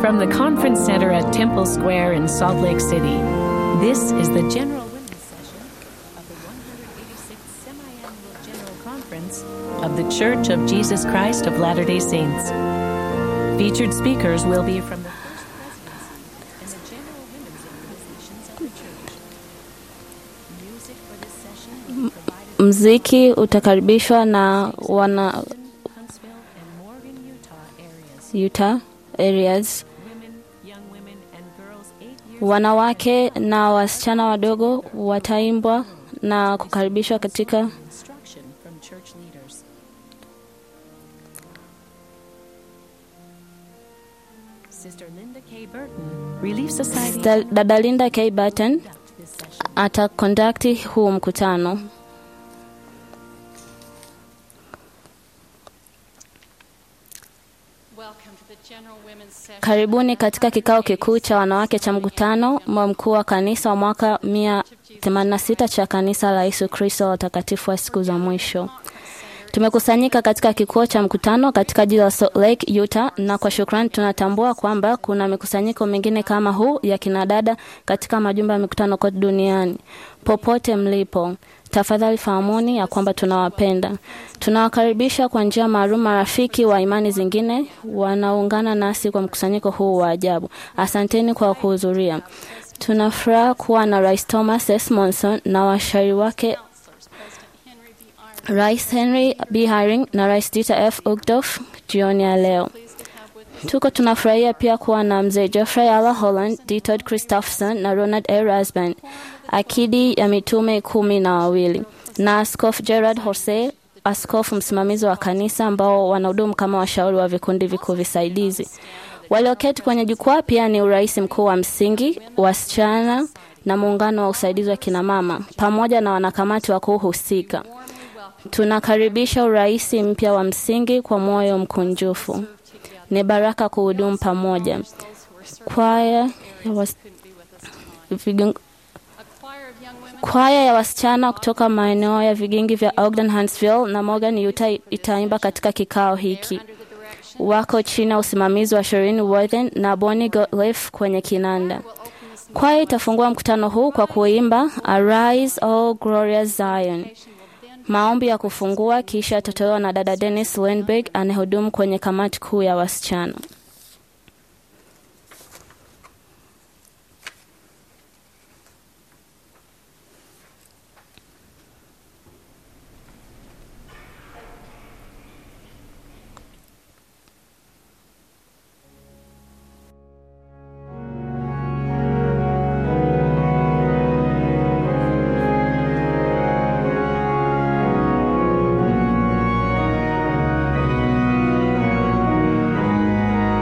From the Conference Center at Temple Square in Salt Lake City, this is the General Women's Session of the 186th Semi-Annual General Conference of the Church of Jesus Christ of Latter-day Saints. Featured speakers will be from the First Presidency and the General Women's Organizations of the Church. Music for this session will be provided Mziki utakaribishwa na wana Huntsville and Morgan, Utah areas. Utah areas, Women, young women, and girls eight years wanawake na wasichana wadogo wataimbwa na kukaribishwa katika instruction from church leaders. Sister Linda K. Burton, Relief Society, Da- dada Linda K. Burton conduct this session. atakondakti huu mkutano. Welcome to the General Women's Session. Karibuni katika kikao kikuu cha wanawake cha mkutano wa mkuu wa kanisa wa mwaka 186 cha kanisa la Yesu Kristo wa watakatifu wa siku za mwisho. Tumekusanyika katika kituo cha mkutano katika jiji la Salt Lake, Utah, na kwa shukrani tunatambua kwamba kuna mikusanyiko mingine kama huu ya kinadada katika majumba ya mikutano kote duniani. Popote mlipo, tafadhali fahamuni ya kwamba tunawapenda. Tunawakaribisha kwa njia maalum marafiki wa imani zingine wanaungana nasi kwa mkusanyiko huu wa ajabu. Asanteni kwa kuhudhuria. Tuna furaha kuwa na Rais Thomas S. Monson na washauri wake Counselors, President Henry B. Iron, Rais Henry B. Haring na Rais Dieter F. Uchtdorf jioni ya leo. pleased to have with us Tuko tunafurahia pia kuwa na mzee Geoffrey Ala Holland, Dieter Christopherson na Ronald A. Rasband, akidi ya mitume kumi na wawili, na Askofu Gerard Jose, askofu msimamizi wa kanisa, ambao wanahudumu kama washauri wa vikundi vikuu visaidizi. Walioketi kwenye jukwaa pia ni urais mkuu wa msingi, wasichana na muungano wa usaidizi wa kinamama, pamoja na wanakamati wakuu husika. warmly welcome Tunakaribisha urais mpya wa msingi kwa moyo mkunjufu. together. Ni baraka kuhudumu pamoja. Those who are serving Kwaya ya, was, couldn't be with us tonight. vigung, A choir of young women kwaya ya wasichana kutoka maeneo ya vigingi vya Ogden, Huntsville na Morgan, Utah itaimba katika kikao hiki. under the direction Wako chini ya usimamizi wa Shirin Worthen na Bonnie Gottlieb kwenye kinanda. will open this Kwaya itafungua mkutano huu kwa kuimba Arise, O Glorious Zion. nation will then Maombi ya kufungua kisha yatatolewa na dada Dennis Lindberg anayehudumu kwenye kamati kuu ya wasichana. Arise,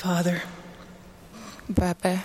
Father, Baba,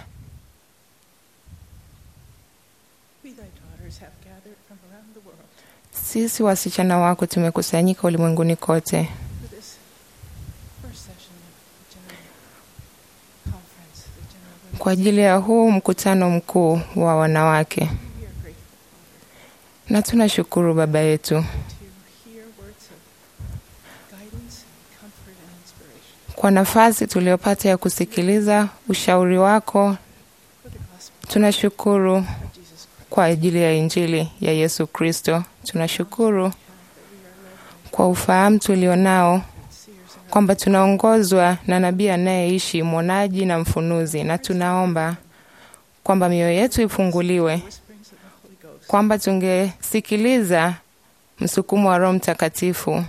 we thy daughters have gathered from around the world sisi wasichana wako tumekusanyika ulimwenguni kote for this first session of the General Conference, the General Women's kwa ajili ya huu mkutano mkuu wa wanawake, We are grateful, Father, na tunashukuru Baba yetu to hear words of guidance and comfort and inspiration kwa nafasi tuliyopata ya kusikiliza ushauri wako. for the gospel Tunashukuru of Jesus Christ. kwa ajili ya Injili ya Yesu Kristo. Tunashukuru kwa ufahamu tulionao Seers and kwamba tunaongozwa na nabii anayeishi, mwonaji na mfunuzi, na tunaomba kwamba mioyo yetu ifunguliwe, whisperings of the Holy Ghost. kwamba tungesikiliza msukumo wa Roho Mtakatifu,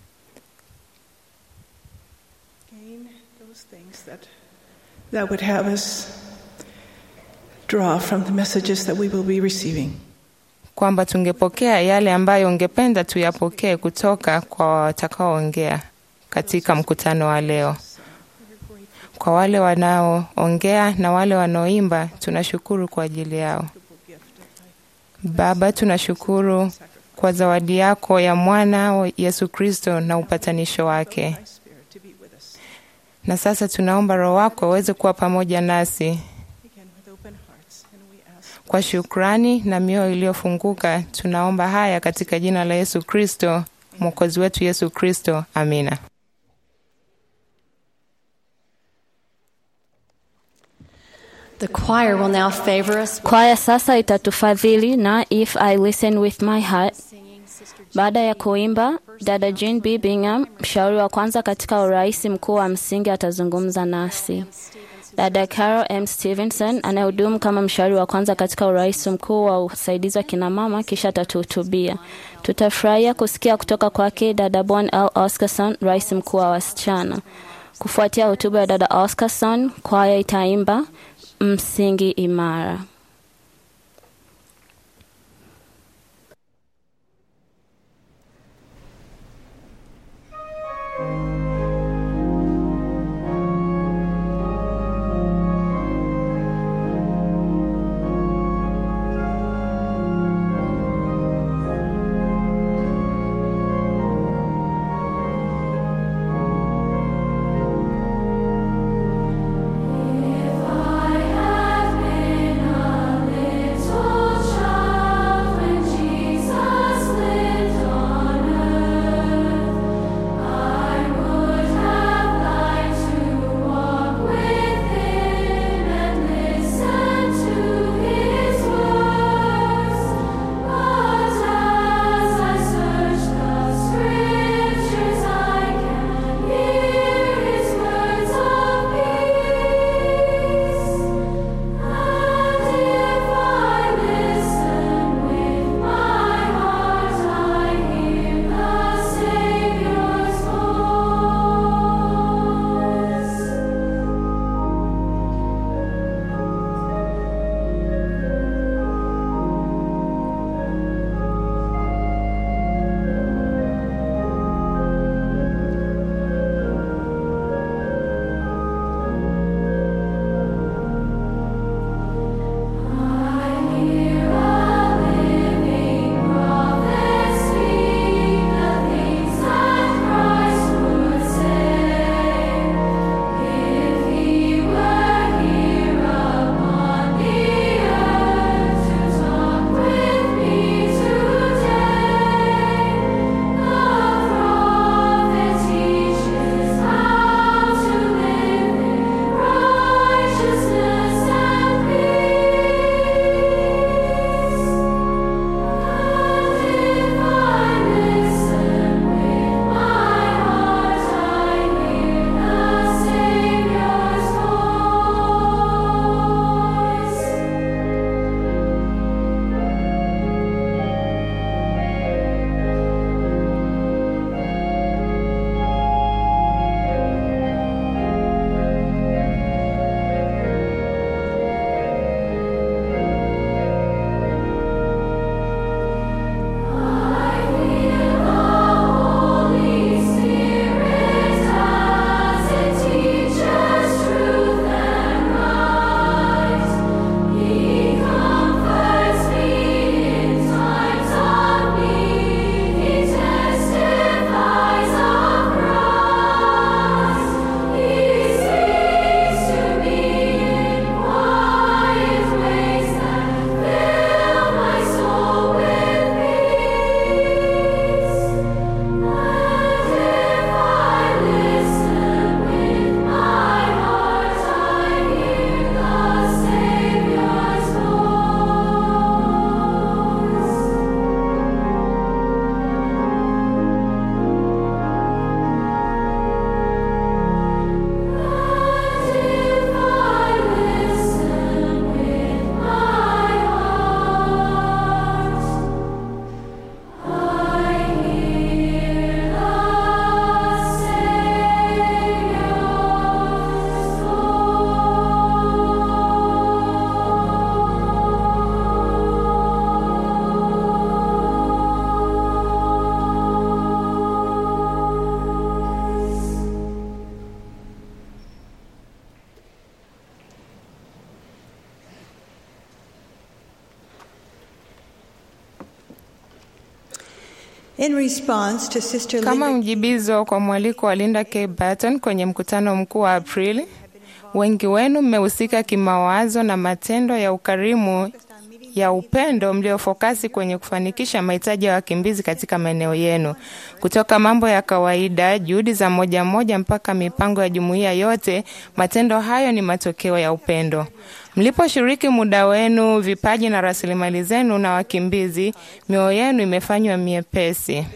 Gain those things that, that would have us draw from the messages that we will be receiving. kwamba tungepokea yale ambayo ungependa tuyapokee kutoka kwa watakaoongea katika mkutano wa leo. We're grateful Kwa wale wanaoongea na wale wanaoimba, tunashukuru kwa ajili yao. for the gift of thy Baba, tunashukuru sacrifice, kwa zawadi yako ya mwana wa Yesu Kristo na upatanisho wake. thy Spirit to be with us. Na sasa tunaomba Roho wako aweze kuwa pamoja nasi Again, with open hearts, and we ask kwa shukrani na mioyo iliyofunguka. Tunaomba haya katika jina la Yesu Kristo, mwokozi wetu Yesu Kristo. Amina. The choir will now favor us Kwaya sasa itatufadhili na If I Listen With My Heart. singing Sister Baada ya kuimba, dada Jean B. Bingham, mshauri wa kwanza katika urais mkuu wa msingi, atazungumza nasi. Dada Carol M. Stevenson anayehudumu kama mshauri wa kwanza katika urais mkuu wa usaidizi wa kinamama, kisha atatuhutubia. Tutafurahia kusikia kutoka kwake dada Bon L. Oscarson, rais mkuu wa wasichana. Kufuatia hotuba ya dada Oscarson, kwaya itaimba msingi imara. If I have been In response to Sister Kama Linda mjibizo kwa mwaliko wa Linda K. Barton kwenye mkutano mkuu wa Aprili, wengi wenu mmehusika kimawazo na matendo ya ukarimu ya upendo mliofokasi kwenye kufanikisha mahitaji ya wakimbizi katika maeneo yenu, kutoka mambo ya kawaida, juhudi za moja moja, mpaka mipango ya jumuiya yote. Matendo hayo ni matokeo ya upendo. Mliposhiriki muda wenu, vipaji na rasilimali zenu na wakimbizi, mioyo yenu imefanywa miepesi.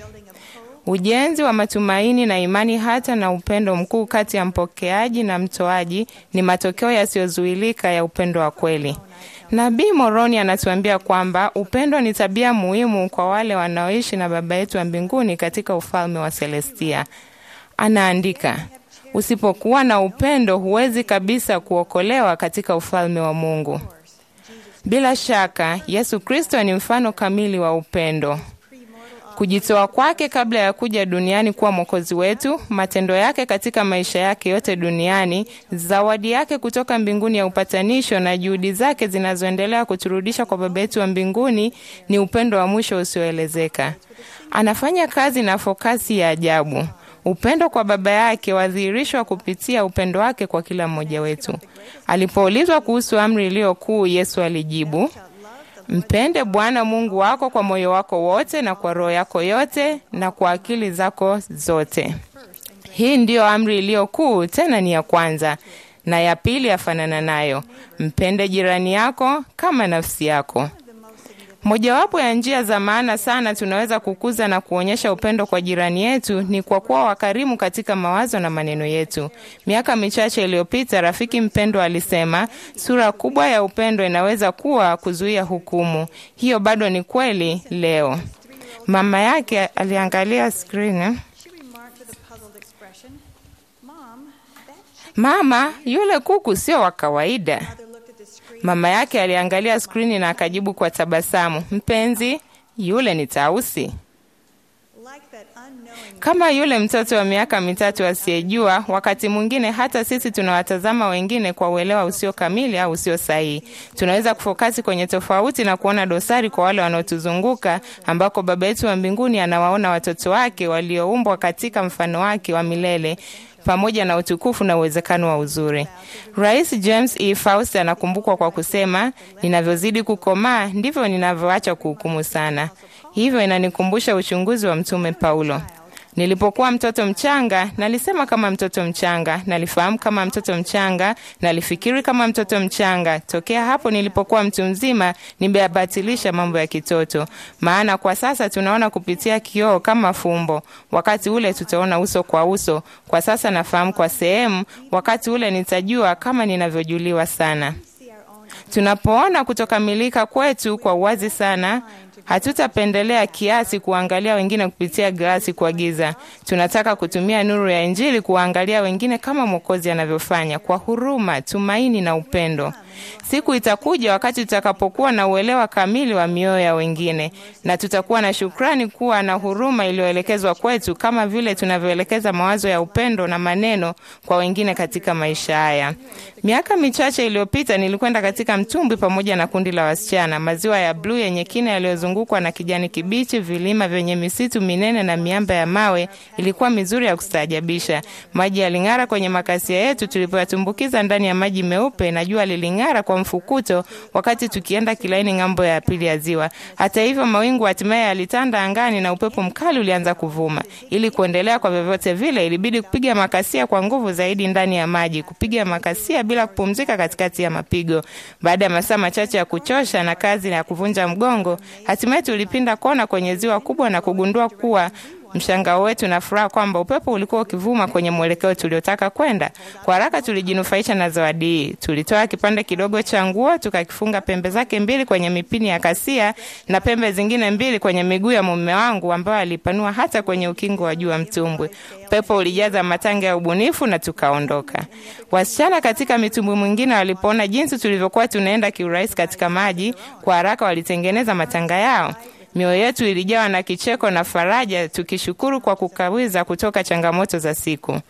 Ujenzi wa matumaini na imani hata na upendo mkuu kati ya mpokeaji na mtoaji ni matokeo yasiyozuilika ya upendo wa kweli. Nabii Moroni anatuambia kwamba upendo ni tabia muhimu kwa wale wanaoishi na Baba yetu wa mbinguni katika ufalme wa Celestia. Anaandika, usipokuwa na upendo huwezi kabisa kuokolewa katika ufalme wa Mungu. Bila shaka, Yesu Kristo ni mfano kamili wa upendo. Kujitoa kwake kabla ya kuja duniani kuwa mwokozi wetu, matendo yake katika maisha yake yote duniani, zawadi yake kutoka mbinguni ya upatanisho na juhudi zake zinazoendelea kuturudisha kwa Baba yetu wa mbinguni ni upendo wa mwisho usioelezeka. Anafanya kazi na fokasi ya ajabu. Upendo kwa Baba yake wadhihirishwa kupitia upendo wake kwa kila mmoja wetu. Alipoulizwa kuhusu amri iliyo kuu, Yesu alijibu, Mpende Bwana Mungu wako kwa moyo wako wote na kwa roho yako yote na kwa akili zako zote. Hii ndiyo amri iliyo kuu, tena ni ya kwanza, na ya pili yafanana nayo, mpende jirani yako kama nafsi yako. Mojawapo ya njia za maana sana tunaweza kukuza na kuonyesha upendo kwa jirani yetu ni kwa kuwa wakarimu katika mawazo na maneno yetu. Miaka michache iliyopita, rafiki mpendwa alisema sura kubwa ya upendo inaweza kuwa kuzuia hukumu. Hiyo bado ni kweli leo. Mama yake aliangalia skrini. she remarked with a puzzled expression, Mom, that Mama, yule kuku sio wa kawaida. mother looked at the screen. Mama yake aliangalia skrini na akajibu kwa tabasamu, mpenzi, yule ni tausi. Like that unknowing Kama yule mtoto wa miaka mitatu asiyejua, wakati mwingine hata sisi tunawatazama wengine kwa uelewa usio kamili au usio sahihi. Tunaweza kufokasi kwenye tofauti na kuona dosari kwa wale wanaotuzunguka, ambako Baba yetu wa mbinguni anawaona watoto wake walioumbwa katika mfano wake wa milele pamoja na utukufu na uwezekano wa uzuri. Rais James E. Faust anakumbukwa kwa kusema, ninavyozidi kukomaa ndivyo ninavyoacha kuhukumu sana. Hivyo inanikumbusha uchunguzi wa Mtume Paulo. Nilipokuwa mtoto mchanga, nalisema kama mtoto mchanga, nalifahamu kama mtoto mchanga, nalifikiri kama mtoto mchanga. Tokea hapo nilipokuwa mtu mzima, nimeyabatilisha mambo ya kitoto. Maana kwa sasa tunaona kupitia kioo kama fumbo, wakati ule tutaona uso kwa uso. Kwa sasa nafahamu kwa sehemu, wakati ule nitajua kama ninavyojuliwa sana. Tunapoona kutokamilika kwetu kwa uwazi sana, hatutapendelea kiasi kuangalia wengine kupitia glasi kwa giza. Tunataka kutumia nuru ya Injili kuwaangalia wengine kama Mwokozi anavyofanya, kwa huruma, tumaini na upendo. Siku itakuja wakati tutakapokuwa na uelewa kamili wa mioyo ya wengine, na tutakuwa na shukrani kuwa na huruma iliyoelekezwa kwetu, kama vile tunavyoelekeza mawazo ya upendo na maneno kwa wengine katika maisha haya. Miaka michache iliyopita nilikwenda katika mtumbwi pamoja na kundi la wasichana. Maziwa ya bluu yenye kina yaliyozungukwa na kijani kibichi, vilima vyenye misitu minene na miamba ya mawe ilikuwa mizuri ya kustaajabisha. Maji yaling'ara kwenye makasia yetu tulipoyatumbukiza ndani ya maji meupe, na jua liling'ara kwa mfukuto wakati tukienda kilaini ng'ambo ya pili ya ziwa. Hata hivyo, mawingu hatimaye yalitanda angani na upepo mkali ulianza kuvuma. Ili kuendelea kwa vyovyote vile, ilibidi kupiga makasia kwa nguvu zaidi ndani ya maji, kupiga makasia bila kupumzika katikati ya mapigo. Baada ya masaa machache ya kuchosha na kazi ya kuvunja mgongo, hatimaye tulipinda kona kwenye ziwa kubwa na kugundua kuwa mshangao wetu na furaha kwamba upepo ulikuwa ukivuma kwenye mwelekeo tuliotaka kwenda. Kwa haraka tulijinufaisha na zawadi hii. Tulitoa kipande kidogo cha nguo tukakifunga pembe zake mbili kwenye mipini ya kasia na pembe zingine mbili kwenye miguu ya mume wangu ambayo alipanua hata kwenye ukingo wa juu wa mtumbwi. Upepo ulijaza matanga ya ubunifu na tukaondoka. Wasichana katika mitumbwi mwingine walipoona jinsi tulivyokuwa tunaenda kiurahisi katika maji, kwa haraka walitengeneza matanga yao. Mioyo yetu ilijawa na kicheko na faraja, tukishukuru kwa kukawiza kutoka changamoto za siku.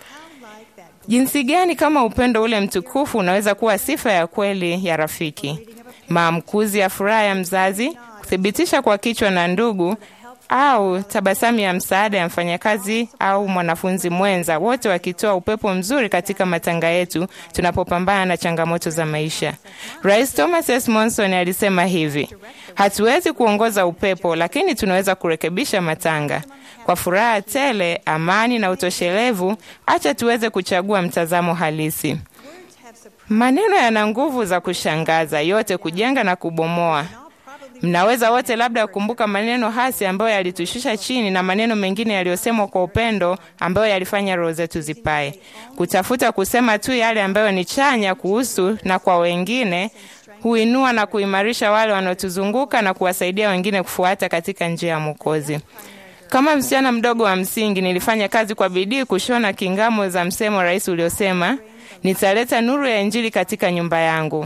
Jinsi gani kama upendo ule mtukufu unaweza kuwa sifa ya kweli ya rafiki, maamkuzi ya furaha ya mzazi, kuthibitisha kwa kichwa na ndugu, au tabasamu ya msaada ya mfanyakazi au mwanafunzi mwenza, wote wakitoa upepo mzuri katika matanga yetu tunapopambana na changamoto za maisha. Rais Thomas S. Monson alisema hivi: hatuwezi kuongoza upepo, lakini tunaweza kurekebisha matanga. Kwa furaha tele, amani na utoshelevu, acha tuweze kuchagua mtazamo halisi. Maneno yana nguvu za kushangaza, yote kujenga na kubomoa. Mnaweza wote labda kukumbuka maneno hasi ambayo yalitushusha chini na maneno mengine yaliyosemwa kwa upendo ambayo yalifanya roho zetu zipae. Kutafuta kusema tu yale ambayo ni chanya kuhusu na kwa wengine huinua na kuimarisha wale wanaotuzunguka na kuwasaidia wengine kufuata katika njia ya Mwokozi. Kama msichana mdogo wa msingi, nilifanya kazi kwa bidii kushona kingamo za msemo rais uliosema, nitaleta nuru ya Injili katika nyumba yangu.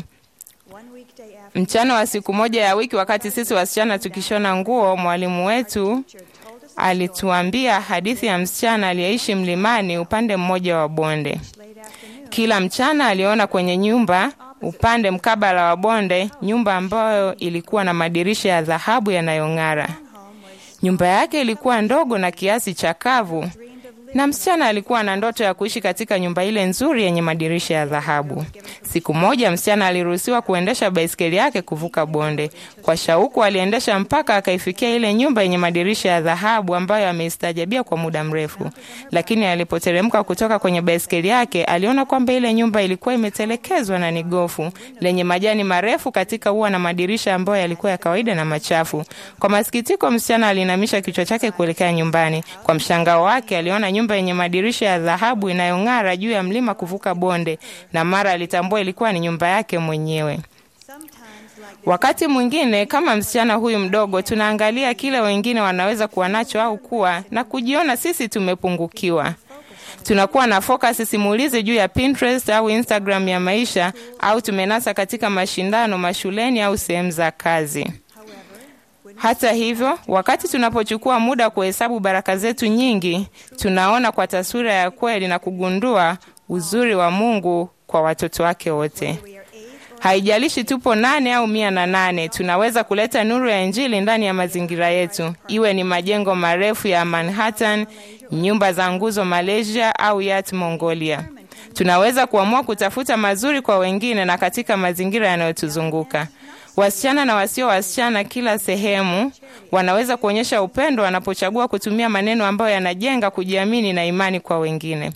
Mchana wa siku moja ya wiki, wakati sisi wasichana tukishona nguo, mwalimu wetu alituambia hadithi ya msichana aliyeishi mlimani upande mmoja wa bonde. Kila mchana aliona kwenye nyumba upande mkabala wa bonde, nyumba ambayo ilikuwa na madirisha ya dhahabu yanayong'ara. Nyumba yake ilikuwa ndogo na kiasi chakavu, na msichana alikuwa na ndoto ya kuishi katika nyumba ile nzuri yenye madirisha ya dhahabu. Siku moja msichana aliruhusiwa kuendesha baiskeli yake kuvuka bonde. Kwa shauku, aliendesha mpaka akaifikia ile nyumba yenye madirisha ya dhahabu ambayo ameistajabia kwa muda mrefu. Lakini alipoteremka kutoka kwenye baiskeli yake, aliona kwamba ile nyumba ilikuwa imetelekezwa na ni gofu lenye majani marefu katika ua na madirisha ambayo yalikuwa ya kawaida na machafu. Kwa masikitiko, msichana alinamisha kichwa chake kuelekea nyumbani. Kwa mshangao wake, aliona nyumba yenye madirisha ya dhahabu inayong'ara juu ya mlima kuvuka bonde, na mara alitambua ilikuwa ni nyumba yake mwenyewe. Wakati mwingine kama msichana huyu mdogo, tunaangalia kile wengine wanaweza kuwa nacho au kuwa na kujiona sisi tumepungukiwa. Tunakuwa na focus simulizi juu ya Pinterest au Instagram ya maisha, au tumenasa katika mashindano mashuleni au sehemu za kazi. Hata hivyo, wakati tunapochukua muda kuhesabu baraka zetu nyingi, tunaona kwa taswira ya kweli na kugundua uzuri wa Mungu kwa watoto wake wote. Haijalishi tupo nane au mia na nane, tunaweza kuleta nuru ya Injili ndani ya mazingira yetu, iwe ni majengo marefu ya Manhattan, nyumba za nguzo Malaysia au Yat Mongolia. Tunaweza kuamua kutafuta mazuri kwa wengine na katika mazingira yanayotuzunguka. Wasichana na wasio wasichana kila sehemu wanaweza kuonyesha upendo wanapochagua kutumia maneno ambayo yanajenga kujiamini na imani kwa wengine.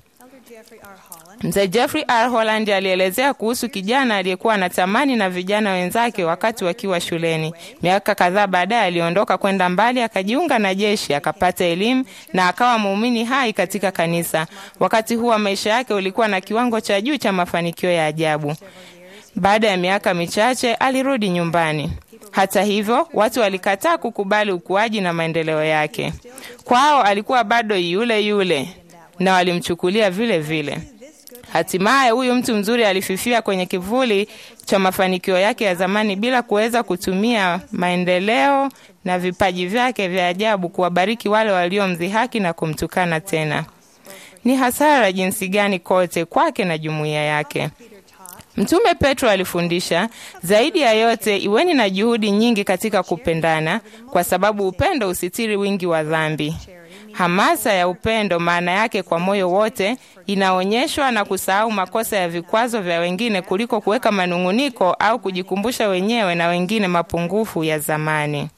Mzee Jeffrey R. Holland alielezea kuhusu kijana aliyekuwa anatamani na vijana wenzake wakati wakiwa shuleni. Miaka kadhaa baadaye aliondoka kwenda mbali, akajiunga na jeshi, akapata elimu na akawa muumini hai katika kanisa. Wakati huo maisha yake ulikuwa na kiwango cha juu cha mafanikio ya ajabu. Baada ya miaka michache alirudi nyumbani. Hata hivyo, watu walikataa kukubali ukuaji na maendeleo yake. Kwao alikuwa bado yule yule na walimchukulia vile vile. Hatimaye huyu mtu mzuri alififia kwenye kivuli cha mafanikio yake ya zamani bila kuweza kutumia maendeleo na vipaji vyake vya ajabu kuwabariki wale waliomdhihaki na kumtukana tena. Ni hasara jinsi gani kote kwake na jumuiya yake. Mtume Petro alifundisha, zaidi ya yote iweni na juhudi nyingi katika kupendana, kwa sababu upendo usitiri wingi wa dhambi. Hamasa ya upendo, maana yake kwa moyo wote, inaonyeshwa na kusahau makosa ya vikwazo vya wengine kuliko kuweka manung'uniko au kujikumbusha wenyewe na wengine mapungufu ya zamani.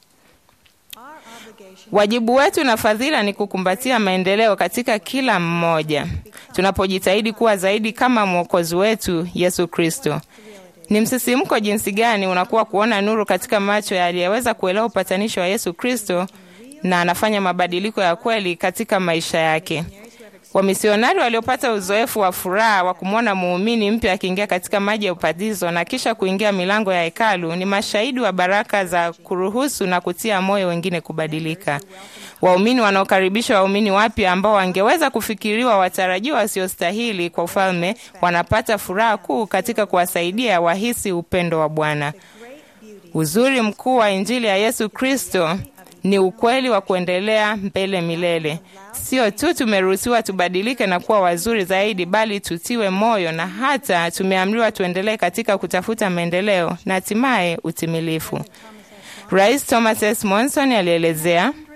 Wajibu wetu na fadhila ni kukumbatia maendeleo katika kila mmoja, tunapojitahidi kuwa zaidi kama mwokozi wetu Yesu Kristo. Ni msisimko jinsi gani unakuwa kuona nuru katika macho ya aliyeweza kuelewa upatanisho wa Yesu Kristo na anafanya mabadiliko ya kweli katika maisha yake. Wamisionari waliopata uzoefu wa furaha wa kumwona muumini mpya akiingia katika maji ya ubatizo na kisha kuingia milango ya hekalu ni mashahidi wa baraka za kuruhusu na kutia moyo wengine kubadilika. Waumini wanaokaribisha waumini wapya ambao wangeweza kufikiriwa watarajiwa wasiostahili kwa ufalme wanapata furaha kuu katika kuwasaidia wahisi upendo wa Bwana. Uzuri mkuu wa Injili ya Yesu Kristo ni ukweli wa kuendelea mbele milele. Sio tu tumeruhusiwa tubadilike na kuwa wazuri zaidi, bali tutiwe moyo na hata tumeamriwa tuendelee katika kutafuta maendeleo na hatimaye utimilifu. Rais Thomas S. Monson alielezea,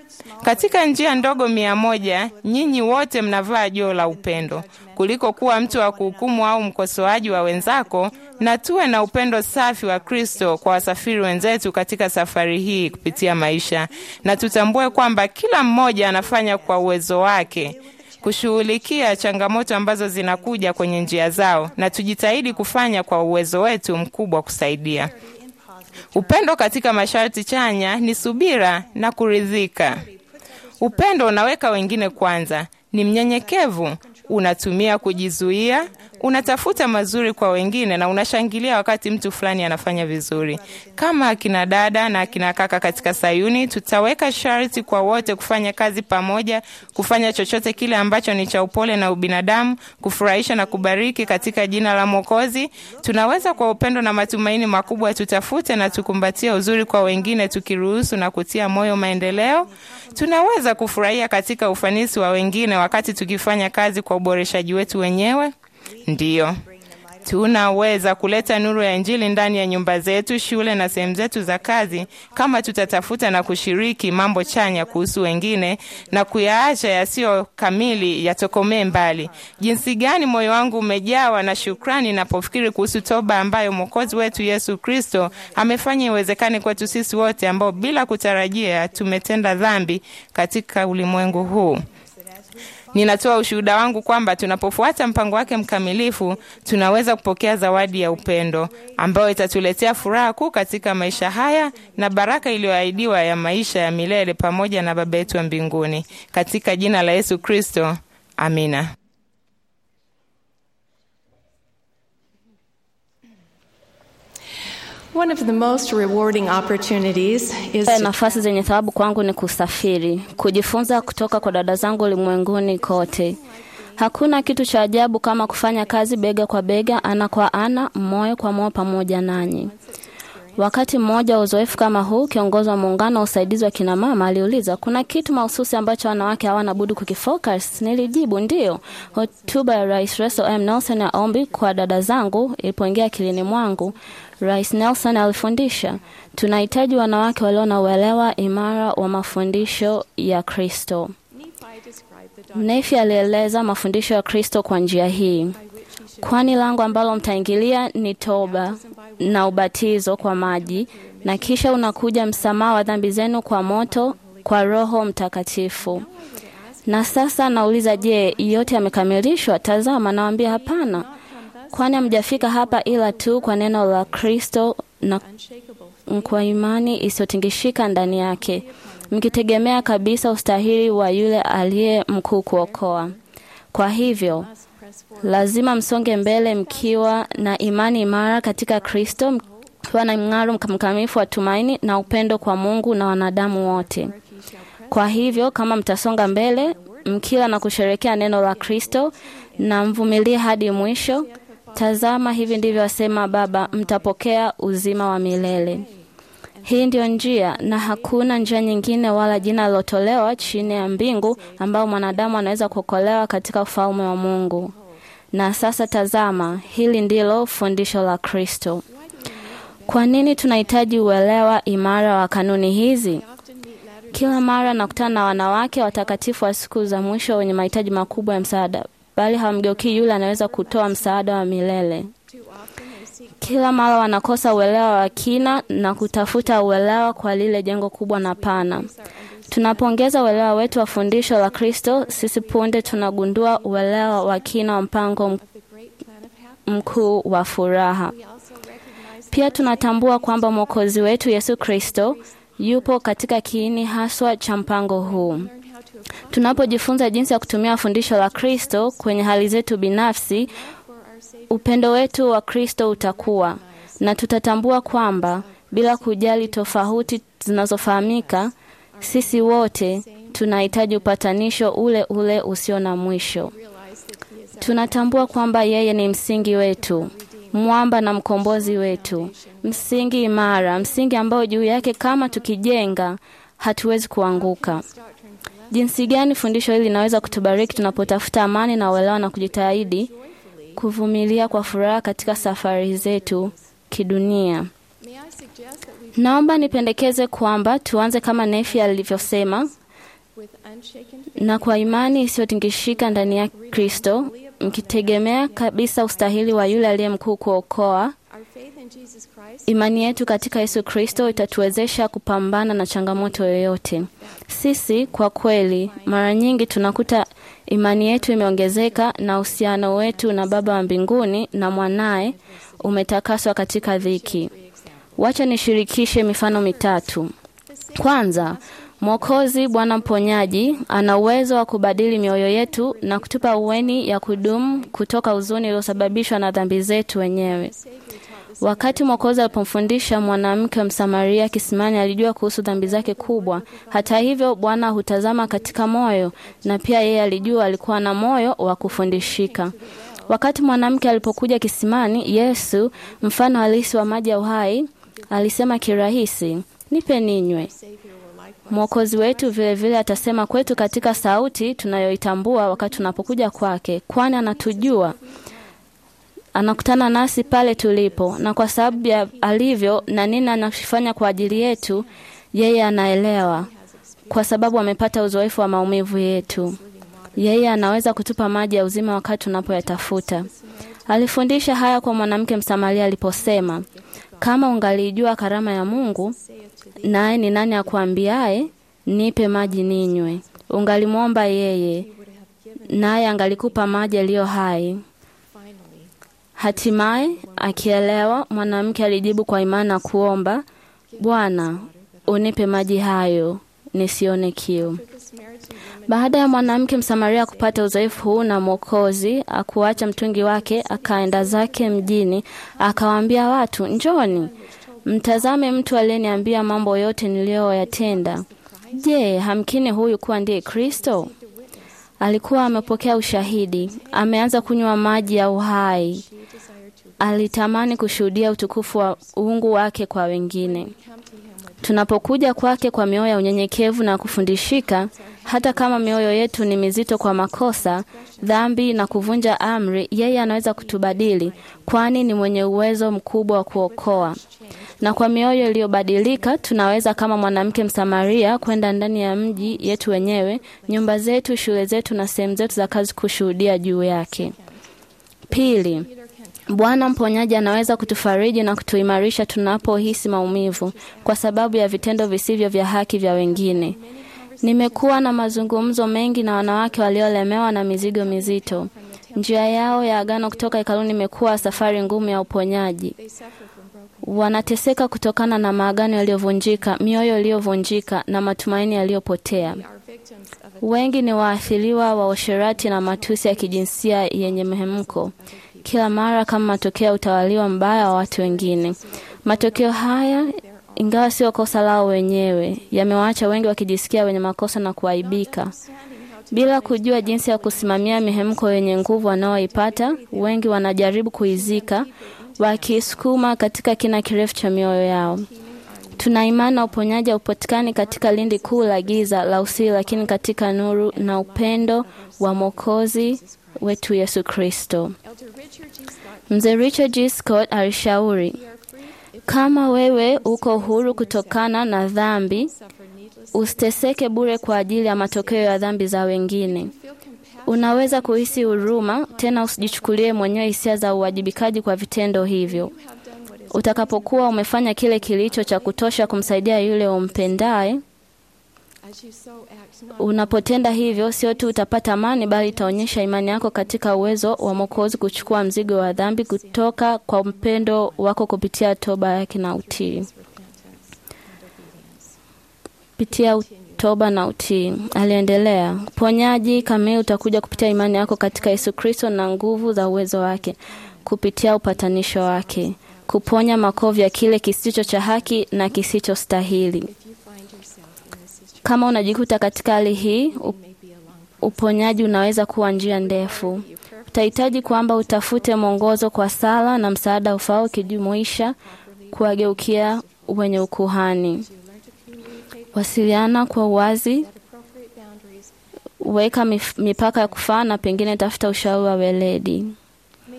Katika njia ndogo mia moja, nyinyi wote mnavaa joo la upendo, kuliko kuwa mtu wa kuhukumu au mkosoaji wa wenzako, na tuwe na upendo safi wa Kristo kwa wasafiri wenzetu katika safari hii kupitia maisha, na tutambue kwamba kila mmoja anafanya kwa uwezo wake kushughulikia changamoto ambazo zinakuja kwenye njia zao, na tujitahidi kufanya kwa uwezo wetu mkubwa kusaidia. Upendo katika masharti chanya ni subira na kuridhika. Upendo unaweka wengine kwanza, ni mnyenyekevu, unatumia kujizuia, unatafuta mazuri kwa wengine na unashangilia wakati mtu fulani anafanya vizuri. Kama akina dada na akina kaka katika Sayuni, tutaweka sharti kwa wote kufanya kazi pamoja, kufanya chochote kile ambacho ni cha upole na ubinadamu, kufurahisha na kubariki katika jina la Mwokozi. Tunaweza kwa upendo na matumaini makubwa tutafute na tukumbatie uzuri kwa wengine, tukiruhusu na kutia moyo maendeleo. Tunaweza kufurahia katika ufanisi wa wengine wakati tukifanya kazi kwa uboreshaji wetu wenyewe. Ndiyo, tunaweza kuleta nuru ya Injili ndani ya nyumba zetu, shule na sehemu zetu za kazi, kama tutatafuta na kushiriki mambo chanya kuhusu wengine na kuyaacha yasiyo kamili yatokomee mbali. Jinsi gani moyo wangu umejawa na shukrani napofikiri kuhusu toba ambayo Mwokozi wetu Yesu Kristo amefanya iwezekane kwetu sisi wote ambao bila kutarajia tumetenda dhambi katika ulimwengu huu. Ninatoa ushuhuda wangu kwamba tunapofuata mpango wake mkamilifu, tunaweza kupokea zawadi ya upendo ambayo itatuletea furaha kuu katika maisha haya na baraka iliyoahidiwa ya maisha ya milele pamoja na Baba yetu wa mbinguni. Katika jina la Yesu Kristo, amina. One of the most rewarding opportunities is Eh, to Nafasi zenye thawabu kwangu ni kusafiri, kujifunza kutoka kwa dada zangu ulimwenguni kote. Hakuna kitu cha ajabu kama kufanya kazi bega kwa bega, ana kwa ana, moyo kwa moyo pamoja nanyi. Wakati mmoja wa uzoefu kama huu, kiongozi wa muungano wa usaidizi wa kina mama aliuliza, kuna kitu mahususi ambacho wanawake hawana budi kukifocus? Nilijibu ndiyo. Hotuba ya Rais Russell M. Nelson ya ombi kwa dada zangu ilipoingia akilini mwangu, Rais Nelson alifundisha, tunahitaji wanawake walio na uelewa imara wa mafundisho ya Kristo. Nefi alieleza mafundisho ya Kristo kwa njia hii: kwani lango ambalo mtaingilia ni toba na ubatizo kwa maji, na kisha unakuja msamaha wa dhambi zenu kwa moto, kwa Roho Mtakatifu. Na sasa nauliza, je, yote yamekamilishwa? Tazama, nawaambia hapana, kwani hamjafika hapa ila tu kwa neno la Kristo na kwa imani isiyotingishika ndani yake, mkitegemea kabisa ustahili wa yule aliye mkuu kuokoa. Kwa hivyo lazima msonge mbele mkiwa na imani imara katika Kristo, mkiwa na mng'aro mkamilifu wa tumaini na upendo kwa Mungu na wanadamu wote. Kwa hivyo kama mtasonga mbele mkila na kusherekea neno la Kristo na mvumilie hadi mwisho, tazama, hivi ndivyo asema Baba, mtapokea uzima wa milele. Hii ndiyo njia na hakuna njia nyingine wala jina lilotolewa chini ya mbingu ambao mwanadamu anaweza kuokolewa katika ufalme wa Mungu. Na sasa tazama, hili ndilo fundisho la Kristo. Kwa nini tunahitaji uelewa imara wa kanuni hizi? Kila mara nakutana na wanawake watakatifu wa siku za mwisho wenye mahitaji makubwa ya msaada, bali hawamgeukii yule anaweza kutoa msaada wa milele. Kila mara wanakosa uelewa wa kina na kutafuta uelewa kwa lile jengo kubwa na pana. Tunapoongeza uelewa wetu wa fundisho la Kristo, sisi punde tunagundua uelewa wa kina wa mpango m- mkuu wa furaha. Pia tunatambua kwamba Mwokozi wetu Yesu Kristo yupo katika kiini haswa cha mpango huu. Tunapojifunza jinsi ya kutumia fundisho la Kristo kwenye hali zetu binafsi, upendo wetu wa Kristo utakuwa na tutatambua kwamba bila kujali tofauti zinazofahamika, sisi wote tunahitaji upatanisho ule ule usio na mwisho. Tunatambua kwamba yeye ni msingi wetu, mwamba na mkombozi wetu, msingi imara, msingi ambao juu yake kama tukijenga hatuwezi kuanguka. Jinsi gani fundisho hili linaweza kutubariki tunapotafuta amani na uelewa na kujitahidi kuvumilia kwa furaha katika safari zetu kidunia. Naomba nipendekeze kwamba tuanze kama Nefi alivyosema, with unshaken na kwa imani isiyotingishika ndani ya Kristo, mkitegemea kabisa ustahili wa yule aliye mkuu kuokoa. Our faith in Jesus Christ Imani yetu katika Yesu Kristo itatuwezesha kupambana na changamoto yoyote. Sisi kwa kweli, mara nyingi tunakuta imani yetu imeongezeka na uhusiano wetu na Baba wa mbinguni na mwanaye umetakaswa katika dhiki. Wacha nishirikishe mifano mitatu. Kwanza, Mwokozi Bwana mponyaji ana uwezo wa kubadili mioyo yetu na kutupa uweni ya kudumu kutoka huzuni uliosababishwa na dhambi zetu wenyewe. Wakati Mwokozi alipomfundisha mwanamke Msamaria kisimani, alijua kuhusu dhambi zake kubwa. Hata hivyo, Bwana hutazama katika moyo, na pia yeye alijua alikuwa na moyo wa kufundishika. Wakati mwanamke alipokuja kisimani, Yesu, mfano halisi wa maji ya uhai, alisema kirahisi, nipe ninywe. Mwokozi wetu vilevile vile atasema kwetu katika sauti tunayoitambua wakati tunapokuja kwake, kwani anatujua anakutana nasi pale tulipo, na kwa sababu ya alivyo na nini anachofanya kwa ajili yetu, yeye anaelewa, kwa sababu amepata uzoefu wa maumivu yetu. Yeye anaweza kutupa maji ya uzima wakati tunapoyatafuta. Alifundisha haya kwa mwanamke Msamaria aliposema, kama ungalijua karama ya Mungu, naye ni nani akuambiaye nipe maji ninywe, ungalimwomba yeye, naye angalikupa maji yaliyo hai. Hatimaye akielewa, mwanamke alijibu kwa imani na kuomba, Bwana, unipe maji hayo nisione kiu. Baada ya mwanamke Msamaria kupata uzoefu huu na Mwokozi, akuacha mtungi wake, akaenda zake mjini, akawaambia watu, njoni mtazame mtu aliyeniambia mambo yote niliyoyatenda. Je, hamkini huyu kuwa ndiye Kristo? Alikuwa amepokea ushahidi, ameanza kunywa maji ya uhai. Alitamani kushuhudia utukufu wa uungu wake kwa wengine. Tunapokuja kwake kwa mioyo ya unyenyekevu na kufundishika, hata kama mioyo yetu ni mizito kwa makosa, dhambi na kuvunja amri, yeye anaweza kutubadili, kwani ni mwenye uwezo mkubwa wa kuokoa. Na kwa mioyo iliyobadilika, tunaweza kama mwanamke Msamaria kwenda ndani ya mji yetu wenyewe, nyumba zetu, shule zetu na sehemu zetu za kazi kushuhudia juu yake. Pili, Bwana mponyaji anaweza kutufariji na kutuimarisha tunapohisi maumivu kwa sababu ya vitendo visivyo vya haki vya wengine. Nimekuwa na mazungumzo mengi na wanawake waliolemewa na mizigo mizito. Njia yao ya agano kutoka hekaluni imekuwa safari ngumu ya uponyaji. Wanateseka kutokana na maagano yaliyovunjika, mioyo iliyovunjika na matumaini yaliyopotea. Wengi ni waathiriwa wa usherati na matusi ya kijinsia yenye mhemko kila mara kama matokeo ya utawaliwa mbaya wa watu wengine. Matokeo haya, ingawa sio kosa lao wenyewe, yamewaacha wengi wakijisikia wenye makosa na kuaibika. Bila kujua jinsi ya kusimamia mihemko yenye nguvu wanaoipata, wengi wanajaribu kuizika, wakiisukuma katika kina kirefu cha mioyo yao. Tuna imani na uponyaji haupatikani katika lindi kuu la giza la usiri, lakini katika nuru na upendo wa Mwokozi wetu Yesu Kristo. Mzee Richard G. Scott alishauri, kama wewe uko huru kutokana na dhambi, usiteseke bure kwa ajili ya matokeo ya dhambi za wengine. Unaweza kuhisi huruma, tena usijichukulie mwenyewe hisia za uwajibikaji kwa vitendo hivyo. Utakapokuwa umefanya kile kilicho cha kutosha kumsaidia yule umpendaye, unapotenda hivyo, sio tu utapata amani, bali itaonyesha imani yako katika uwezo wa Mwokozi kuchukua mzigo wa dhambi kutoka kwa mpendo wako kupitia toba yake na utii. Pitia toba na utii. Aliendelea, uponyaji kamili utakuja kupitia imani yako katika Yesu Kristo na nguvu za uwezo wake, kupitia upatanisho wake, kuponya makovu ya kile kisicho cha haki na kisichostahili. Kama unajikuta katika hali hii, uponyaji unaweza kuwa njia ndefu. Utahitaji kwamba utafute mwongozo kwa sala na msaada ufao, ukijumuisha kuwageukia wenye ukuhani. Wasiliana kwa uwazi, weka mipaka ya kufaa, na pengine tafuta ushauri wa weledi.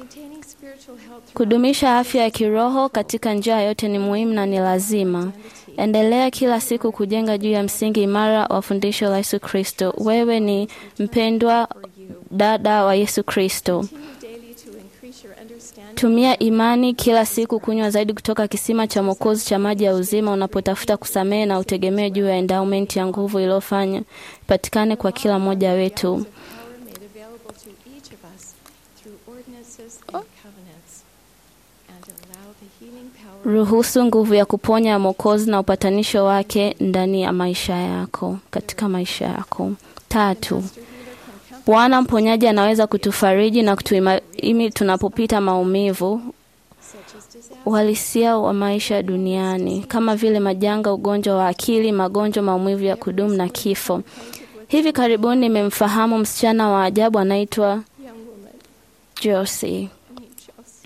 Kudumisha afya ya kiroho katika njia yote ni muhimu na ni lazima. Endelea kila siku kujenga juu ya msingi imara wa fundisho la Yesu Kristo. Wewe ni mpendwa dada wa Yesu Kristo. Continue daily to increase your understanding Tumia imani kila siku kunywa zaidi kutoka kisima cha Mwokozi cha maji ya uzima unapotafuta kusamehe na utegemee juu ya endowment ya nguvu iliyofanya ipatikane kwa kila mmoja wetu. power made available to each of us through ordinances and covenants, and allow the healing power Ruhusu nguvu ya kuponya ya Mwokozi na upatanisho wake ndani ya maisha yako, katika maisha yako. Tatu, Bwana mponyaji anaweza kutufariji na kutuimaimi tunapopita maumivu such as disaster, uhalisia wa maisha duniani kama vile majanga, ugonjwa wa akili, magonjwa, maumivu ya kudumu na kifo. Hivi karibuni nimemfahamu msichana wa ajabu anaitwa young woman Josie. named Josie.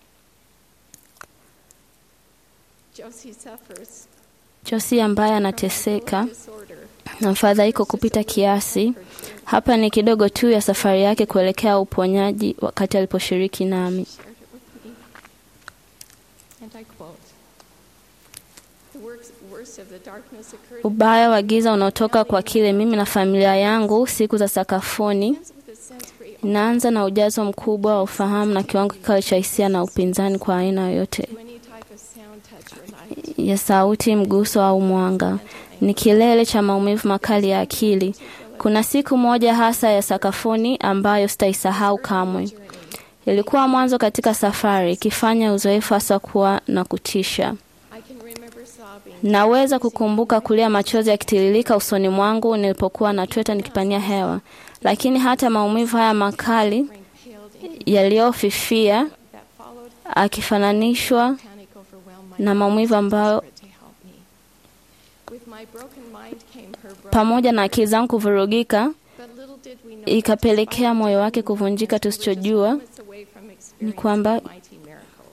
Josie suffers Josie ambaye anateseka disorder. na mfadhaiko kupita kiasi. Hapa ni kidogo tu ya safari yake kuelekea uponyaji wakati aliposhiriki nami. shared it with me. And I quote The works, worst of the darkness occurred Ubaya wa giza unaotoka kwa kile mimi na familia yangu siku za sakafuni with a sensory inaanza na ujazo mkubwa wa ufahamu na kiwango kikali cha hisia na upinzani kwa aina yoyote to any type of sound, touch, or light. ya sauti, mguso au mwanga. Ni kilele cha maumivu makali ya akili. Kuna siku moja hasa ya sakafuni ambayo sitaisahau kamwe. Ilikuwa mwanzo katika safari, ikifanya uzoefu hasa kuwa na kutisha. I can remember sobbing Naweza kukumbuka kulia machozi yakitiririka usoni mwangu nilipokuwa natweta nikipania hewa, lakini hata maumivu haya makali and paled in yaliyofifia that followed akifananishwa panic overwhelmed my na maumivu ambayo spirit to help me. With my broken mind came her broken pamoja na akili zangu kuvurugika but little did we know ikapelekea moyo wake kuvunjika. Tusichojua moments away from experiencing kwamba- a mighty miracle.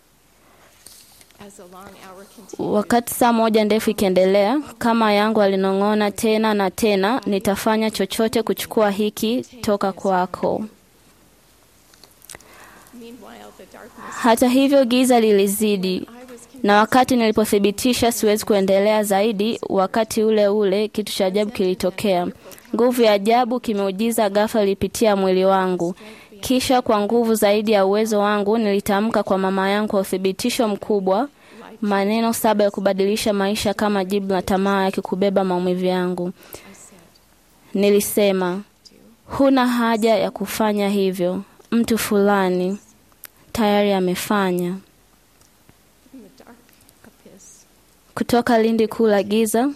As the long hour continued, wakati saa moja ndefu ikiendelea, kama yangu alinong'ona tena na tena, nitafanya chochote kuchukua hiki toka kwako. meanwhile the darkness Hata hivyo giza lilizidi, I was convinced na wakati nilipothibitisha siwezi kuendelea zaidi, wakati ule ule kitu cha ajabu kilitokea. Nguvu ya ajabu kimeujiza ghafla ilipitia mwili wangu. Kisha kwa nguvu zaidi ya uwezo wangu nilitamka kwa mama yangu kwa uthibitisho mkubwa maneno saba ya kubadilisha maisha kama jibu la tamaa yake kubeba maumivu yangu. Nilisema, huna haja ya kufanya hivyo, mtu fulani tayari amefanya. in the dark abyss kutoka lindi kuu la giza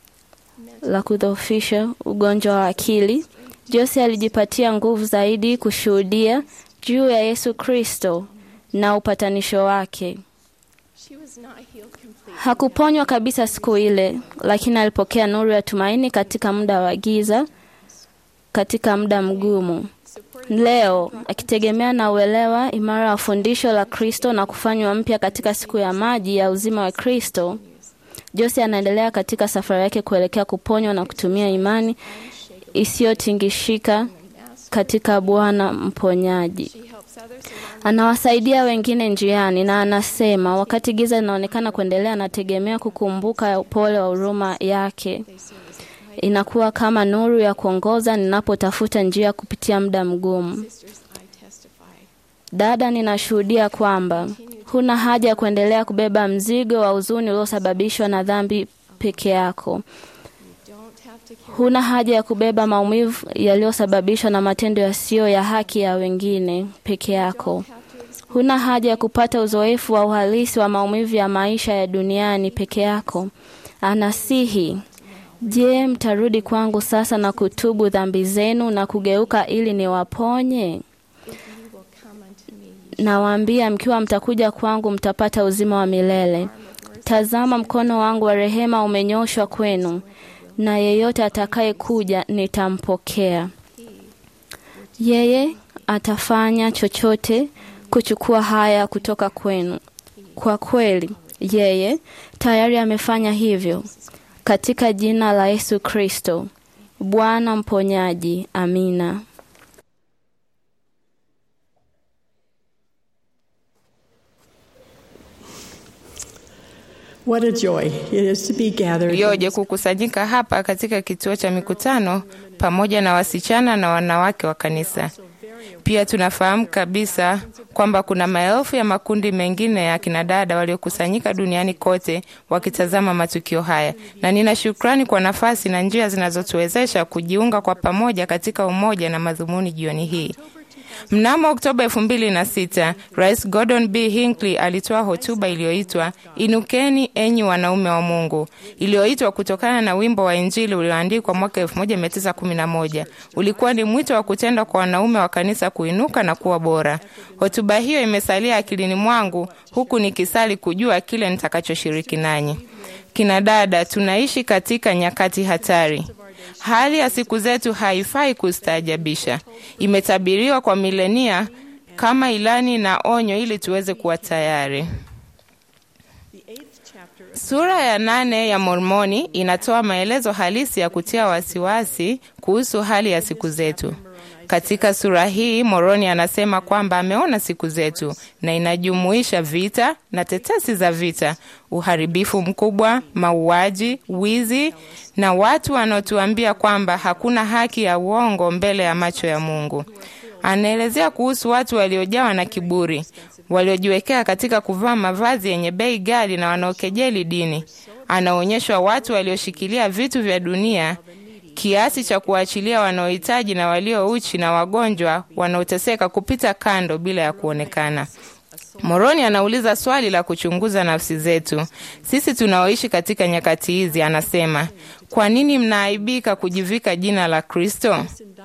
la kudhoofisha ugonjwa wa akili. Jose alijipatia nguvu zaidi kushuhudia juu ya Yesu Kristo na upatanisho wake. she was not healed completely Hakuponywa kabisa siku ile, lakini alipokea nuru ya tumaini katika muda wa giza, katika muda mgumu. Leo akitegemea na uelewa imara wa fundisho la Kristo na kufanywa mpya katika siku ya maji ya uzima wa Kristo, Jose anaendelea katika safari yake kuelekea kuponywa na kutumia imani isiyotingishika katika Bwana mponyaji. she helps others along Anawasaidia wengine njiani na anasema, wakati giza linaonekana kuendelea, anategemea kukumbuka upole wa huruma yake. Inakuwa kama nuru ya kuongoza ninapotafuta njia kupitia muda mgumu. sisters I testify Dada, ninashuhudia kwamba huna haja ya kuendelea kubeba mzigo wa huzuni uliosababishwa na dhambi peke yako. don't have to carry Huna haja ya kubeba maumivu yaliyosababishwa na matendo yasiyo ya haki ya wengine peke yako. have to experience Huna haja ya kupata uzoefu wa uhalisi wa maumivu ya maisha ya duniani peke yako. Anasihi, je, mtarudi kwangu sasa na kutubu dhambi zenu na kugeuka ili niwaponye? if you will come unto me Nawaambia, mkiwa mtakuja kwangu mtapata uzima wa milele. Tazama, mkono wangu wa rehema umenyoshwa kwenu, na yeyote atakayekuja nitampokea. Yeye atafanya chochote kuchukua haya kutoka kwenu. Kwa kweli, yeye tayari amefanya hivyo katika jina la Yesu Kristo, Bwana mponyaji. Amina. What a joy it is to be gathered. in Ioje kukusanyika hapa katika kituo cha mikutano pamoja na wasichana na wanawake wa kanisa. Pia tunafahamu kabisa kwamba kuna maelfu ya makundi mengine ya kinadada waliokusanyika duniani kote wakitazama matukio haya, na nina shukrani kwa nafasi na njia zinazotuwezesha kujiunga kwa pamoja katika umoja na madhumuni jioni hii. Mnamo Oktoba elfu mbili na sita Rais Gordon B. Hinckley alitoa hotuba iliyoitwa Inukeni enyi wanaume wa Mungu, iliyoitwa kutokana na wimbo wa Injili ulioandikwa mwaka 1911. Ulikuwa ni mwito wa kutenda kwa wanaume wa kanisa kuinuka na kuwa bora. Hotuba hiyo imesalia akilini mwangu huku nikisali kujua kile nitakachoshiriki nanyi. Kina dada, tunaishi katika nyakati hatari. Hali ya siku zetu haifai kustaajabisha. Imetabiriwa kwa milenia kama ilani na onyo ili tuweze kuwa tayari. Sura ya nane ya Mormoni inatoa maelezo halisi ya kutia wasiwasi kuhusu hali ya siku zetu. Katika sura hii Moroni anasema kwamba ameona siku zetu na inajumuisha vita na tetesi za vita, uharibifu mkubwa, mauaji, wizi na watu wanaotuambia kwamba hakuna haki ya uongo mbele ya macho ya Mungu. Anaelezea kuhusu watu waliojawa na kiburi, waliojiwekea katika kuvaa mavazi yenye bei ghali na wanaokejeli dini. Anaonyeshwa watu walioshikilia vitu vya dunia kiasi cha kuachilia wanaohitaji na walio uchi na wagonjwa wanaoteseka kupita kando bila ya kuonekana. Moroni anauliza swali la kuchunguza nafsi zetu. Sisi tunaoishi katika nyakati hizi, anasema, kwa nini mnaaibika kujivika jina la Kristo?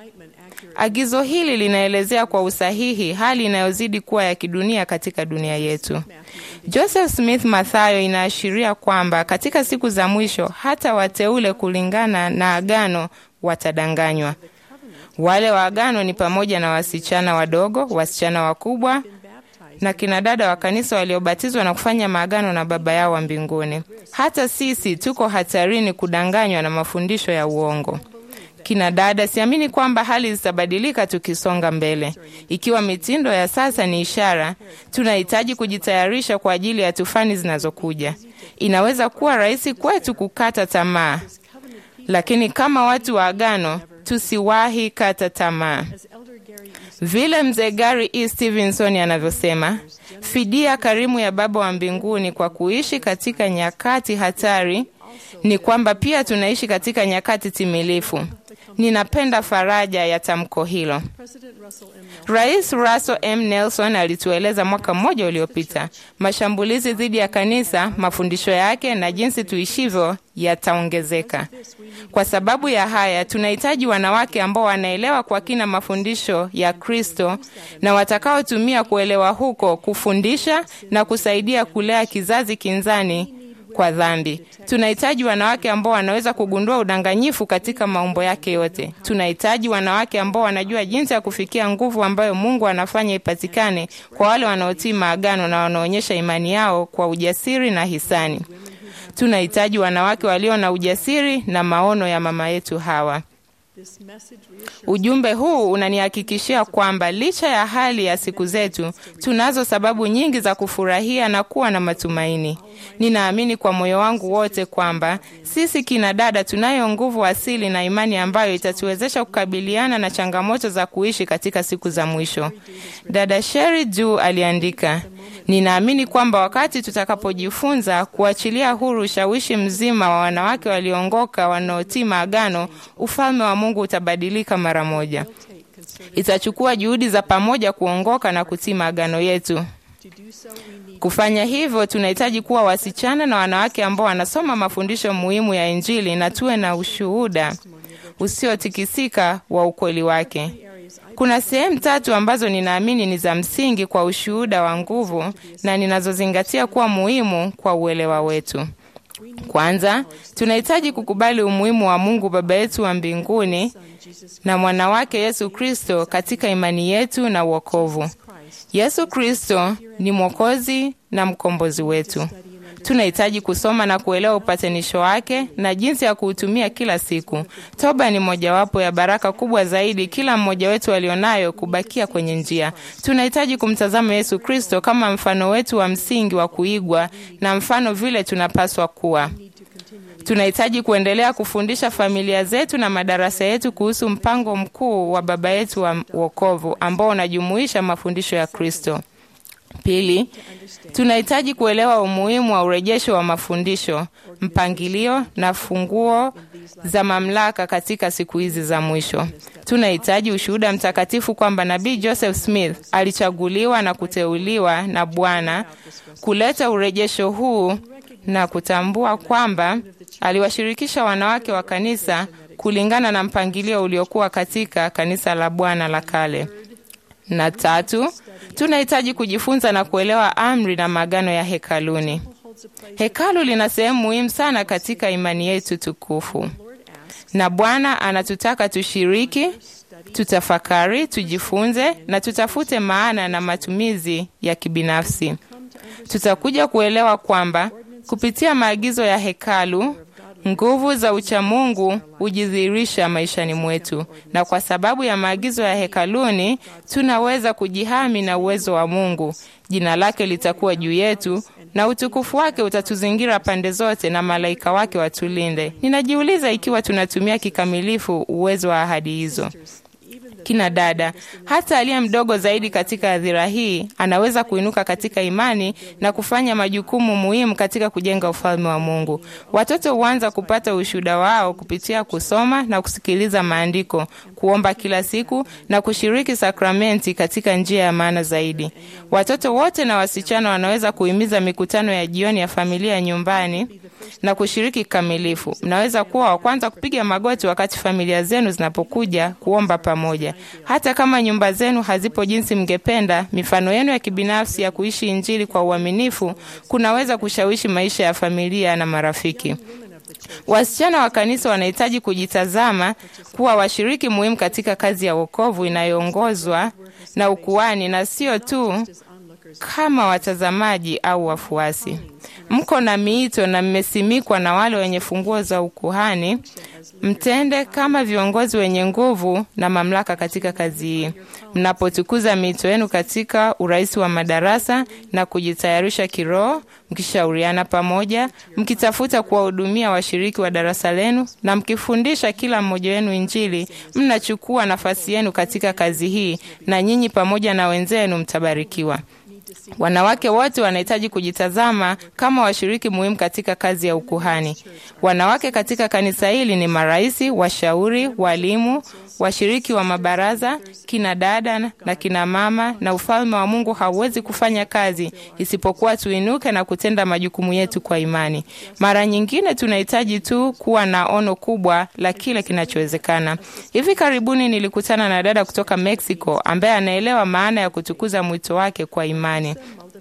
Agizo hili linaelezea kwa usahihi hali inayozidi kuwa ya kidunia katika dunia yetu. Joseph Smith Mathayo inaashiria kwamba katika siku za mwisho hata wateule kulingana na agano watadanganywa. Wale wa agano ni pamoja na wasichana wadogo, wasichana wakubwa na kinadada wa kanisa waliobatizwa na kufanya maagano na Baba yao wa mbinguni. Hata sisi tuko hatarini kudanganywa na mafundisho ya uongo. Kina dada, siamini kwamba hali zitabadilika tukisonga mbele. Ikiwa mitindo ya sasa ni ishara, tunahitaji kujitayarisha kwa ajili ya tufani zinazokuja. Inaweza kuwa rahisi kwetu kukata tamaa, lakini kama watu wa agano tusiwahi kata tamaa. Vile mzee Gary E. Stevenson anavyosema, fidia karimu ya Baba wa mbinguni kwa kuishi katika nyakati hatari ni kwamba pia tunaishi katika nyakati timilifu. Ninapenda faraja ya tamko hilo. Rais Russell M. Nelson alitueleza mwaka mmoja uliopita, mashambulizi dhidi ya kanisa, mafundisho yake na jinsi tuishivyo yataongezeka. Kwa sababu ya haya, tunahitaji wanawake ambao wanaelewa kwa kina mafundisho ya Kristo na watakaotumia kuelewa huko kufundisha na kusaidia kulea kizazi kinzani kwa dhambi. Tunahitaji wanawake ambao wanaweza kugundua udanganyifu katika maumbo yake yote. Tunahitaji wanawake ambao wanajua jinsi ya kufikia nguvu ambayo Mungu anafanya ipatikane kwa wale wanaotii maagano na wanaonyesha imani yao kwa ujasiri na hisani. Tunahitaji wanawake walio na ujasiri na maono ya mama yetu Hawa. Ujumbe huu unanihakikishia kwamba licha ya hali ya siku zetu, tunazo sababu nyingi za kufurahia na kuwa na matumaini. Ninaamini kwa moyo wangu wote kwamba sisi kina dada tunayo nguvu asili na imani ambayo itatuwezesha kukabiliana na changamoto za kuishi katika siku za mwisho. Dada Sheri Juu aliandika, ninaamini kwamba wakati tutakapojifunza kuachilia huru ushawishi mzima wa wanawake waliongoka wanaotii maagano, ufalme wa Mungu utabadilika mara moja. Itachukua juhudi za pamoja kuongoka na kutii maagano yetu. Kufanya hivyo, tunahitaji kuwa wasichana na wanawake ambao wanasoma mafundisho muhimu ya Injili na tuwe na ushuhuda usiotikisika wa ukweli wake. Kuna sehemu tatu ambazo ninaamini ni za msingi kwa ushuhuda wa nguvu na ninazozingatia kuwa muhimu kwa uelewa wetu. Kwanza, tunahitaji kukubali umuhimu wa Mungu Baba yetu wa mbinguni na mwana wake Yesu Kristo katika imani yetu na wokovu. Yesu Kristo ni Mwokozi na mkombozi wetu. Tunahitaji kusoma na kuelewa upatanisho wake na jinsi ya kuutumia kila siku. Toba ni mojawapo ya baraka kubwa zaidi kila mmoja wetu alionayo, kubakia kwenye njia. Tunahitaji kumtazama Yesu Kristo kama mfano wetu wa msingi wa kuigwa na mfano vile tunapaswa kuwa. Tunahitaji kuendelea kufundisha familia zetu na madarasa yetu kuhusu mpango mkuu wa Baba yetu wa wokovu ambao unajumuisha mafundisho ya Kristo. Pili, tunahitaji kuelewa umuhimu wa urejesho wa mafundisho, mpangilio na funguo za mamlaka katika siku hizi za mwisho. Tunahitaji ushuhuda mtakatifu kwamba Nabii Joseph Smith alichaguliwa na kuteuliwa na Bwana kuleta urejesho huu na kutambua kwamba aliwashirikisha wanawake wa kanisa kulingana na mpangilio uliokuwa katika kanisa la Bwana la kale. Na tatu, tunahitaji kujifunza na kuelewa amri na maagano ya hekaluni. Hekalu lina sehemu muhimu sana katika imani yetu tukufu, na Bwana anatutaka tushiriki, tutafakari, tujifunze na tutafute maana na matumizi ya kibinafsi. Tutakuja kuelewa kwamba kupitia maagizo ya hekalu nguvu za uchamungu hujidhihirisha maishani mwetu, na kwa sababu ya maagizo ya hekaluni tunaweza kujihami na uwezo wa Mungu. Jina lake litakuwa juu yetu na utukufu wake utatuzingira pande zote, na malaika wake watulinde. Ninajiuliza ikiwa tunatumia kikamilifu uwezo wa ahadi hizo. Kina dada, hata aliye mdogo zaidi katika hadhira hii anaweza kuinuka katika imani na kufanya majukumu muhimu katika kujenga ufalme wa Mungu. Watoto huanza kupata ushuhuda wao kupitia kusoma na kusikiliza maandiko, kuomba kila siku na kushiriki sakramenti katika njia ya maana zaidi. Watoto wote na wasichana wanaweza kuhimiza mikutano ya jioni ya familia nyumbani na kushiriki kikamilifu. Mnaweza kuwa wa kwanza kupiga magoti wakati familia zenu zinapokuja kuomba pamoja. Hata kama nyumba zenu hazipo jinsi mngependa, mifano yenu ya kibinafsi ya kuishi Injili kwa uaminifu kunaweza kushawishi maisha ya familia na marafiki. Wasichana wa kanisa wanahitaji kujitazama kuwa washiriki muhimu katika kazi ya wokovu inayoongozwa na ukuani na sio tu kama watazamaji au wafuasi. Mko na miito na mmesimikwa na wale wenye funguo za ukuhani, mtende kama viongozi wenye nguvu na mamlaka katika kazi hii, mnapotukuza miito yenu katika urais wa madarasa na kujitayarisha kiroho, mkishauriana pamoja, mkitafuta kuwahudumia washiriki wa darasa lenu na mkifundisha kila mmoja wenu Injili, mnachukua nafasi yenu katika kazi hii, na nyinyi pamoja na wenzenu mtabarikiwa. Wanawake wote wanahitaji kujitazama kama washiriki muhimu katika kazi ya ukuhani. Wanawake katika kanisa hili ni maraisi, washauri, walimu, washiriki wa mabaraza, kina dada na kina mama, na ufalme wa Mungu hauwezi kufanya kazi isipokuwa tuinuke na kutenda majukumu yetu kwa imani. Mara nyingine tunahitaji tu kuwa na ono kubwa la kile kinachowezekana. Hivi karibuni nilikutana na dada kutoka Mexico ambaye anaelewa maana ya kutukuza mwito wake kwa imani.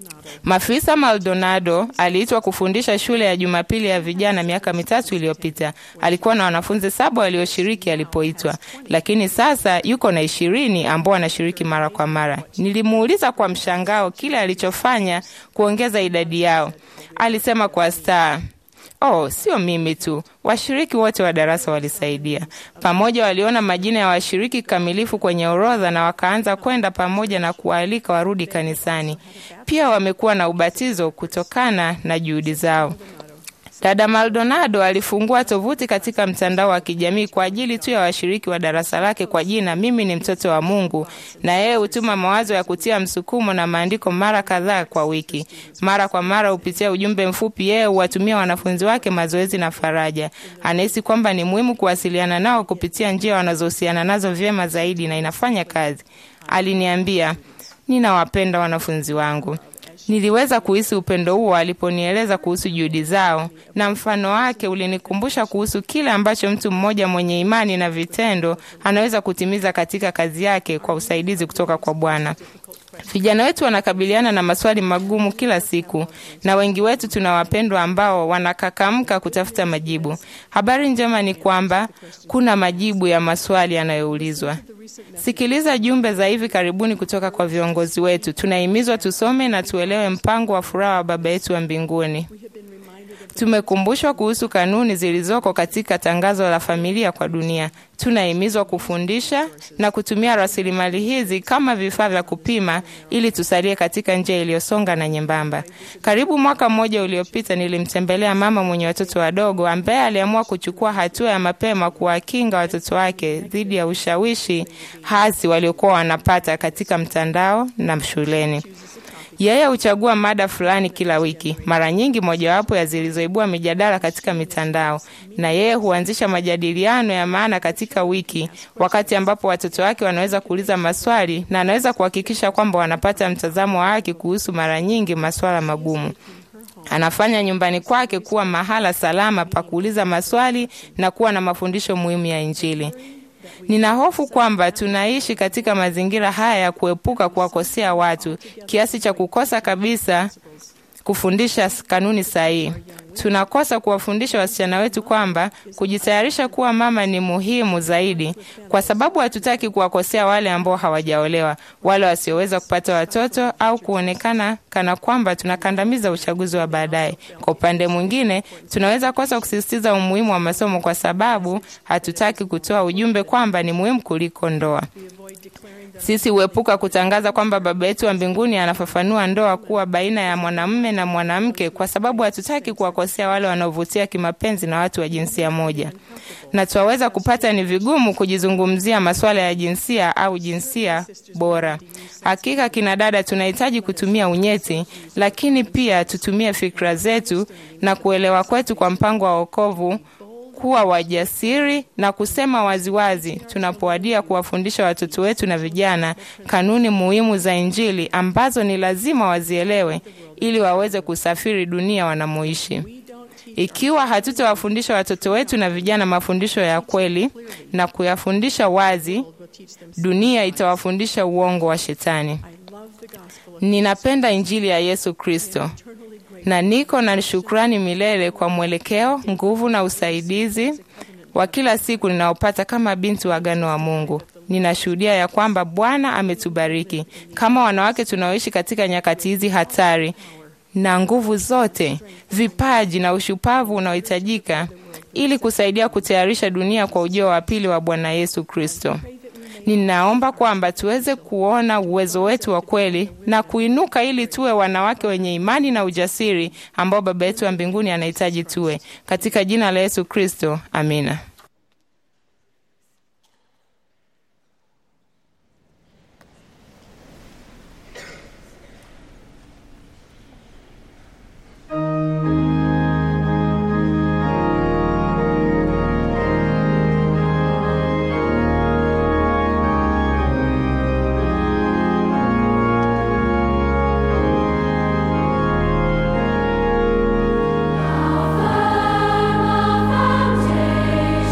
Mafisa Maldonado aliitwa kufundisha shule ya Jumapili ya vijana miaka mitatu iliyopita. Alikuwa na wanafunzi saba walioshiriki alipoitwa, lakini sasa yuko na ishirini ambao wanashiriki mara kwa mara. Nilimuuliza kwa mshangao kile alichofanya kuongeza idadi yao. Alisema kwa staa Oh, sio mimi tu, washiriki wote wa darasa walisaidia. Pamoja waliona majina ya washiriki kamilifu kwenye orodha na wakaanza kwenda pamoja na kuwaalika warudi kanisani. Pia wamekuwa na ubatizo kutokana na juhudi zao. Dada Maldonado alifungua tovuti katika mtandao wa kijamii kwa ajili tu ya washiriki wa darasa lake kwa jina mimi ni mtoto wa Mungu, na yeye hutuma mawazo ya kutia msukumo na maandiko mara kadhaa kwa wiki. Mara kwa mara hupitia ujumbe mfupi, yeye huwatumia wanafunzi wake mazoezi na faraja. Anahisi kwamba ni muhimu kuwasiliana nao kupitia njia wanazohusiana nazo vyema zaidi, na inafanya kazi. Aliniambia, ninawapenda wanafunzi wangu. Niliweza kuhisi upendo huo aliponieleza kuhusu juhudi zao, na mfano wake ulinikumbusha kuhusu kile ambacho mtu mmoja mwenye imani na vitendo anaweza kutimiza katika kazi yake kwa usaidizi kutoka kwa Bwana. Vijana wetu wanakabiliana na maswali magumu kila siku, na wengi wetu tuna wapendwa ambao wanakakamka kutafuta majibu. Habari njema ni kwamba kuna majibu ya maswali yanayoulizwa. Sikiliza jumbe za hivi karibuni kutoka kwa viongozi wetu. Tunahimizwa tusome na tuelewe mpango wa furaha wa Baba yetu wa mbinguni. Tumekumbushwa kuhusu kanuni zilizoko katika tangazo la familia kwa dunia. Tunahimizwa kufundisha na kutumia rasilimali hizi kama vifaa vya kupima ili tusalie katika njia iliyosonga na nyembamba. Karibu mwaka mmoja uliopita, nilimtembelea mama mwenye watoto wadogo ambaye aliamua kuchukua hatua ya mapema kuwakinga watoto wake dhidi ya ushawishi hasi waliokuwa wanapata katika mtandao na shuleni. Yeye huchagua mada fulani kila wiki, mara nyingi mojawapo ya zilizoibua mijadala katika mitandao, na yeye huanzisha majadiliano ya maana katika wiki, wakati ambapo watoto wake wanaweza kuuliza maswali na anaweza kuhakikisha kwamba wanapata mtazamo wa haki kuhusu mara nyingi masuala magumu. Anafanya nyumbani kwake kuwa mahala salama pa kuuliza maswali na kuwa na mafundisho muhimu ya Injili. Nina hofu kwamba tunaishi katika mazingira haya ya kuepuka kuwakosea watu kiasi cha kukosa kabisa kufundisha kanuni sahihi. Tunakosa kuwafundisha wasichana wetu kwamba kujitayarisha kuwa mama ni muhimu zaidi, kwa sababu hatutaki kuwakosea wale ambao hawajaolewa, wale wasioweza kupata watoto, au kuonekana kana kwamba tunakandamiza uchaguzi wa baadaye. Kwa upande mwingine, tunaweza kosa kusisitiza umuhimu wa masomo kwa sababu hatutaki kutoa ujumbe kwamba ni muhimu kuliko ndoa. Sisi huepuka kutangaza kwamba Baba yetu wa mbinguni anafafanua ndoa kuwa baina ya mwanamume na mwanamke, kwa sababu hatutaki kuwakosea wale wanaovutia kimapenzi na watu wa jinsia moja, na twaweza kupata ni vigumu kujizungumzia masuala ya jinsia au jinsia bora. Hakika kina dada, tunahitaji kutumia unyeti, lakini pia tutumie fikra zetu na kuelewa kwetu kwa mpango wa wokovu kuwa wajasiri na kusema waziwazi tunapowadia kuwafundisha watoto wetu na vijana kanuni muhimu za Injili ambazo ni lazima wazielewe ili waweze kusafiri dunia wanamoishi. Ikiwa hatutawafundisha watoto wetu na vijana mafundisho ya kweli na kuyafundisha wazi, dunia itawafundisha uongo wa Shetani. Ninapenda Injili ya Yesu Kristo na niko na shukrani milele kwa mwelekeo, nguvu na usaidizi wa kila siku ninaopata kama binti wa agano wa Mungu. Ninashuhudia ya kwamba Bwana ametubariki kama wanawake tunaoishi katika nyakati hizi hatari, na nguvu zote, vipaji na ushupavu unaohitajika ili kusaidia kutayarisha dunia kwa ujio wa pili wa Bwana Yesu Kristo. Ninaomba kwamba tuweze kuona uwezo wetu wa kweli na kuinuka ili tuwe wanawake wenye imani na ujasiri ambao Baba yetu wa mbinguni anahitaji tuwe. Katika jina la Yesu Kristo, amina. Foundation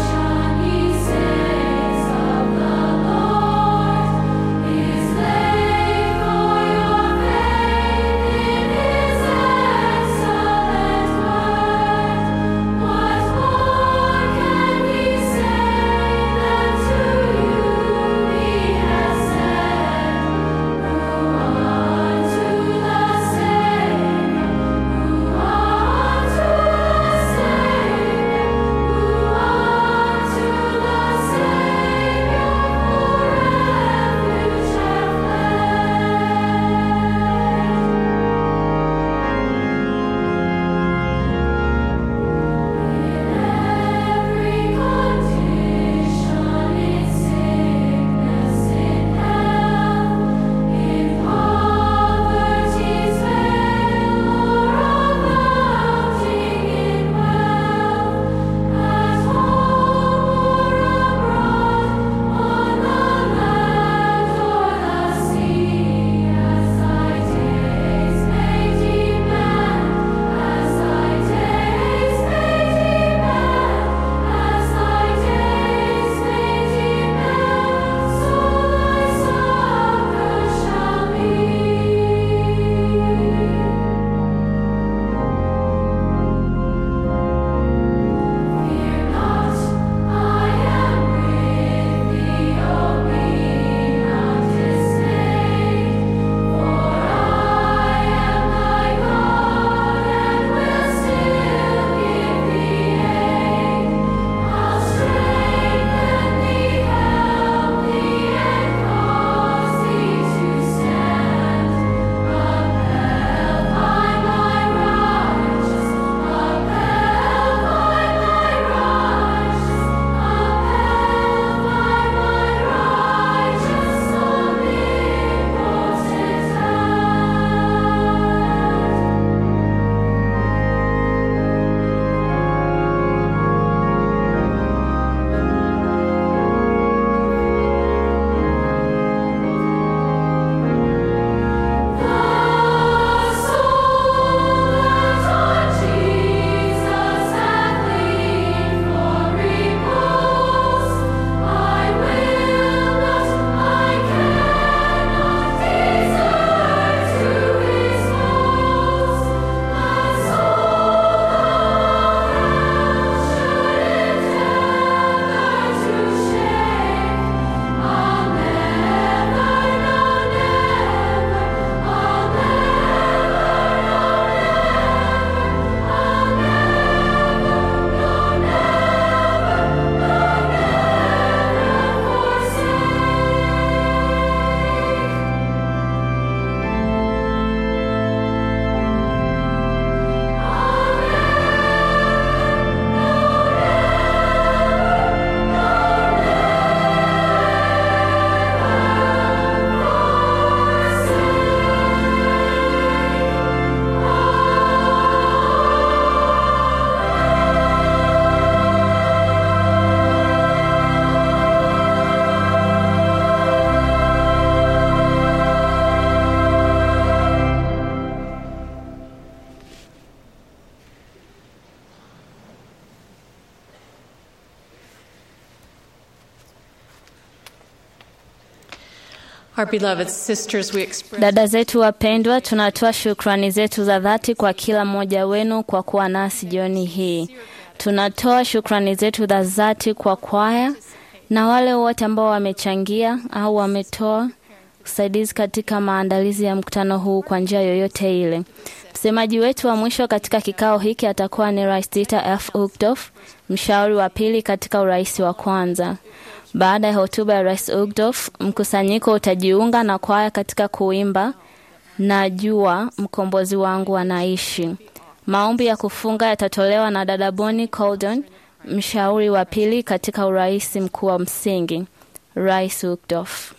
Our beloved sisters, we express Dada zetu wapendwa, tunatoa shukrani zetu za dhati kwa kila mmoja wenu kwa kuwa nasi jioni hii. Tunatoa shukrani zetu za dhati kwa kwaya na wale wote ambao wamechangia au wametoa usaidizi katika maandalizi ya mkutano huu kwa njia yoyote ile. Msemaji wetu wa mwisho katika kikao hiki atakuwa ni Rais Dieter F. Uchtdorf, mshauri wa pili katika urais wa kwanza. Baada ya hotuba ya Rais Uchtdorf, mkusanyiko utajiunga na kwaya katika kuimba Najua mkombozi wangu anaishi. Maombi ya kufunga yatatolewa na dada Bonnie Colden, mshauri wa pili katika urais mkuu wa msingi. Rais Uchtdorf.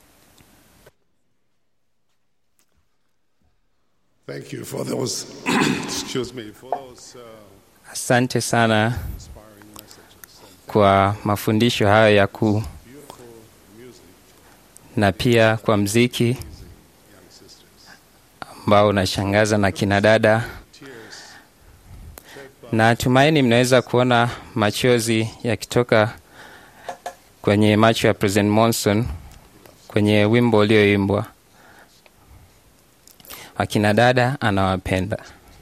Thank you for those, excuse me, for those uh, Asante sana kwa mafundisho hayo ya kuu na pia kwa mziki ambao unashangaza na kina dada. Natumaini mnaweza kuona machozi yakitoka kwenye macho ya President Monson kwenye wimbo ulioimbwa. Akina dada anawapenda.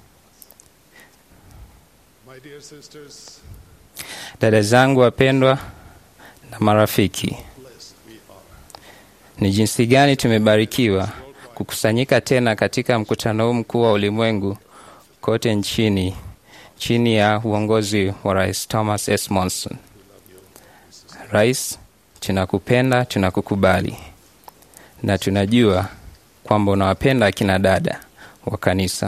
my dear sisters, Dada zangu wapendwa na marafiki, ni jinsi gani tumebarikiwa kukusanyika tena katika mkutano huu mkuu wa ulimwengu kote nchini chini ya uongozi wa Rais Thomas S. Monson. Rais, tunakupenda, tunakukubali na tunajua kwamba unawapenda akina dada wa kanisa.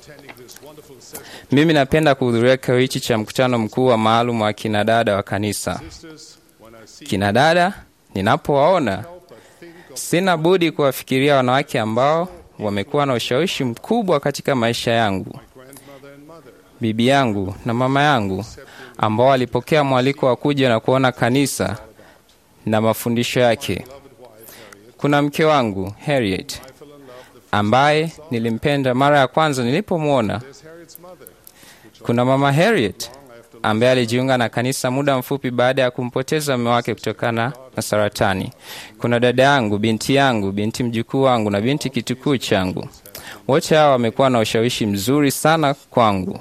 Mimi napenda kuhudhuria kikao hichi cha mkutano mkuu wa maalum wa kina dada wa kanisa. Kina dada ninapowaona, sina budi kuwafikiria wanawake ambao wamekuwa na ushawishi mkubwa katika maisha yangu, bibi yangu na mama yangu, ambao walipokea mwaliko wa kuja na kuona kanisa na mafundisho yake. Kuna mke wangu Harriet ambaye nilimpenda mara ya kwanza nilipomwona. Kuna mama Harriet ambaye alijiunga na kanisa muda mfupi baada ya kumpoteza mume wake kutokana na saratani. Kuna dada yangu, binti yangu, binti mjukuu wangu na binti kitukuu changu. Wote hawa wamekuwa na ushawishi mzuri sana kwangu.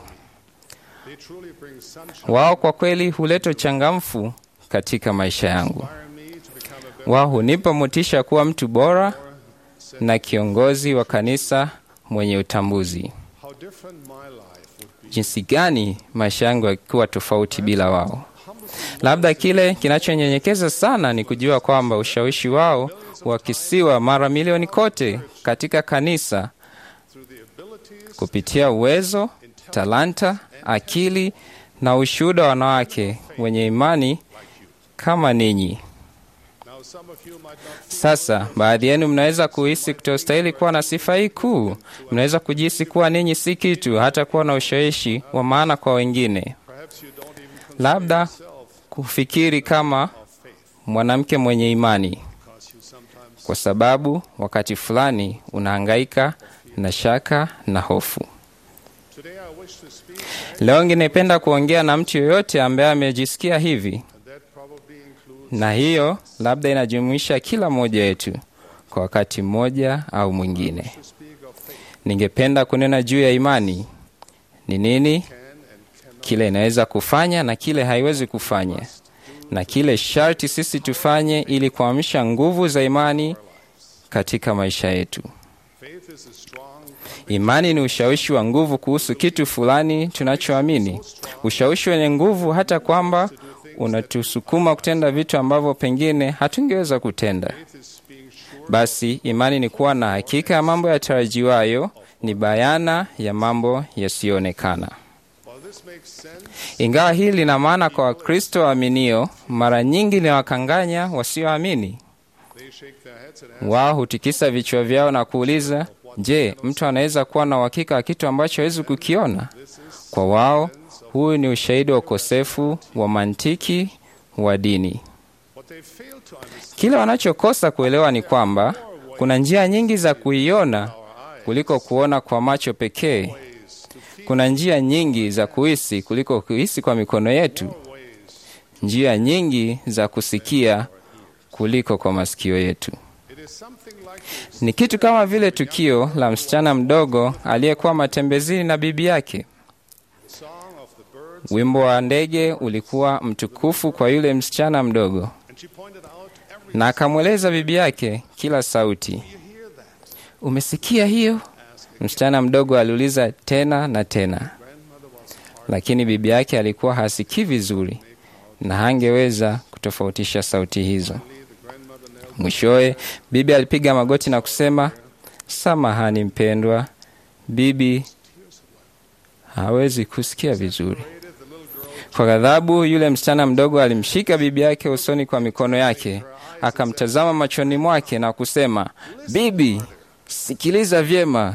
Wao kwa kweli huleta uchangamfu katika maisha yangu. Wao hunipa motisha kuwa mtu bora na kiongozi wa kanisa mwenye utambuzi. how different my life would be. Jinsi gani maisha yangu yakuwa tofauti bila wao. Labda kile kinachonyenyekeza sana ni kujua kwamba ushawishi wao wakisiwa mara milioni kote katika kanisa kupitia uwezo, talanta, akili na ushuhuda wa wanawake wenye imani kama ninyi. Now, some of you might not Sasa baadhi yenu mnaweza kuhisi kutostahili kuwa na sifa hii kuu. Mnaweza kujihisi kuwa ninyi si kitu, hata kuwa na ushawishi wa maana kwa wengine, perhaps you don't even consider labda yourself kufikiri kama mwanamke mwenye imani, because you sometimes kwa sababu wakati fulani unahangaika na shaka na hofu. today I wish to speak Leo ningependa kuongea na mtu yoyote ambaye amejisikia hivi, and that probably includes na hiyo labda inajumuisha kila mmoja wetu kwa wakati mmoja au mwingine. to speak of faith Ningependa kunena juu ya imani ni nini, can and cannot kile inaweza kufanya na kile haiwezi kufanya, na kile sharti sisi tufanye ili kuamsha nguvu za imani katika maisha yetu. faith is a strong Imani ni ushawishi wa nguvu kuhusu kitu fulani tunachoamini, ushawishi wenye nguvu hata kwamba unatusukuma kutenda vitu ambavyo pengine hatungeweza kutenda. faith is being sure Basi imani ni kuwa na hakika ya mambo yatarajiwayo, ni bayana ya mambo yasiyoonekana. while this makes sense Ingawa hili lina maana kwa Wakristo waaminio, mara nyingi linawakanganya wasioamini. they shake their heads and ask Wao hutikisa vichwa vyao na kuuliza, je, mtu anaweza kuwa na uhakika wa kitu ambacho hawezi kukiona? Kwa wao, huyu ni ushahidi wa ukosefu wa mantiki wa dini. what they fail to understand Kile wanachokosa kuelewa ni kwamba kuna njia nyingi za kuiona kuliko kuona kwa macho pekee. Kuna njia nyingi za kuhisi kuliko kuhisi kwa mikono yetu, njia nyingi za kusikia kuliko kwa masikio yetu. it Ni kitu kama vile tukio la msichana mdogo aliyekuwa matembezini na bibi yake. Wimbo wa ndege ulikuwa mtukufu kwa yule msichana mdogo, na akamweleza bibi yake kila sauti. Umesikia hiyo? Msichana mdogo aliuliza tena na tena, lakini bibi yake alikuwa hasikii vizuri na hangeweza kutofautisha sauti hizo. Mwishowe bibi alipiga magoti na kusema, samahani mpendwa, bibi hawezi kusikia vizuri. Kwa ghadhabu, yule msichana mdogo alimshika bibi yake usoni kwa mikono yake, akamtazama machoni mwake na kusema, bibi, sikiliza vyema.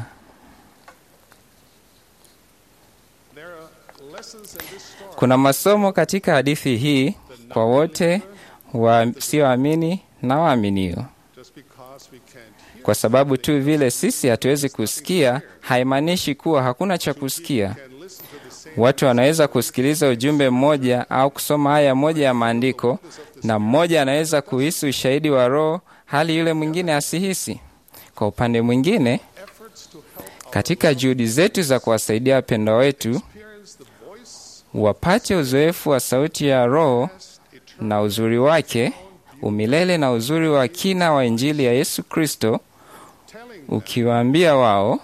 Kuna masomo katika hadithi hii kwa wote wasioamini na waaminio. Kwa sababu tu vile sisi hatuwezi kusikia, haimaanishi kuwa hakuna cha kusikia. Watu wanaweza kusikiliza ujumbe mmoja au kusoma aya moja ya maandiko, na mmoja anaweza kuhisi ushahidi wa Roho hali yule mwingine asihisi. Kwa upande mwingine, katika juhudi zetu za kuwasaidia wapendwa wetu wapate uzoefu wa sauti ya Roho na uzuri wake umilele na uzuri wa kina wa Injili ya Yesu Kristo, ukiwaambia wao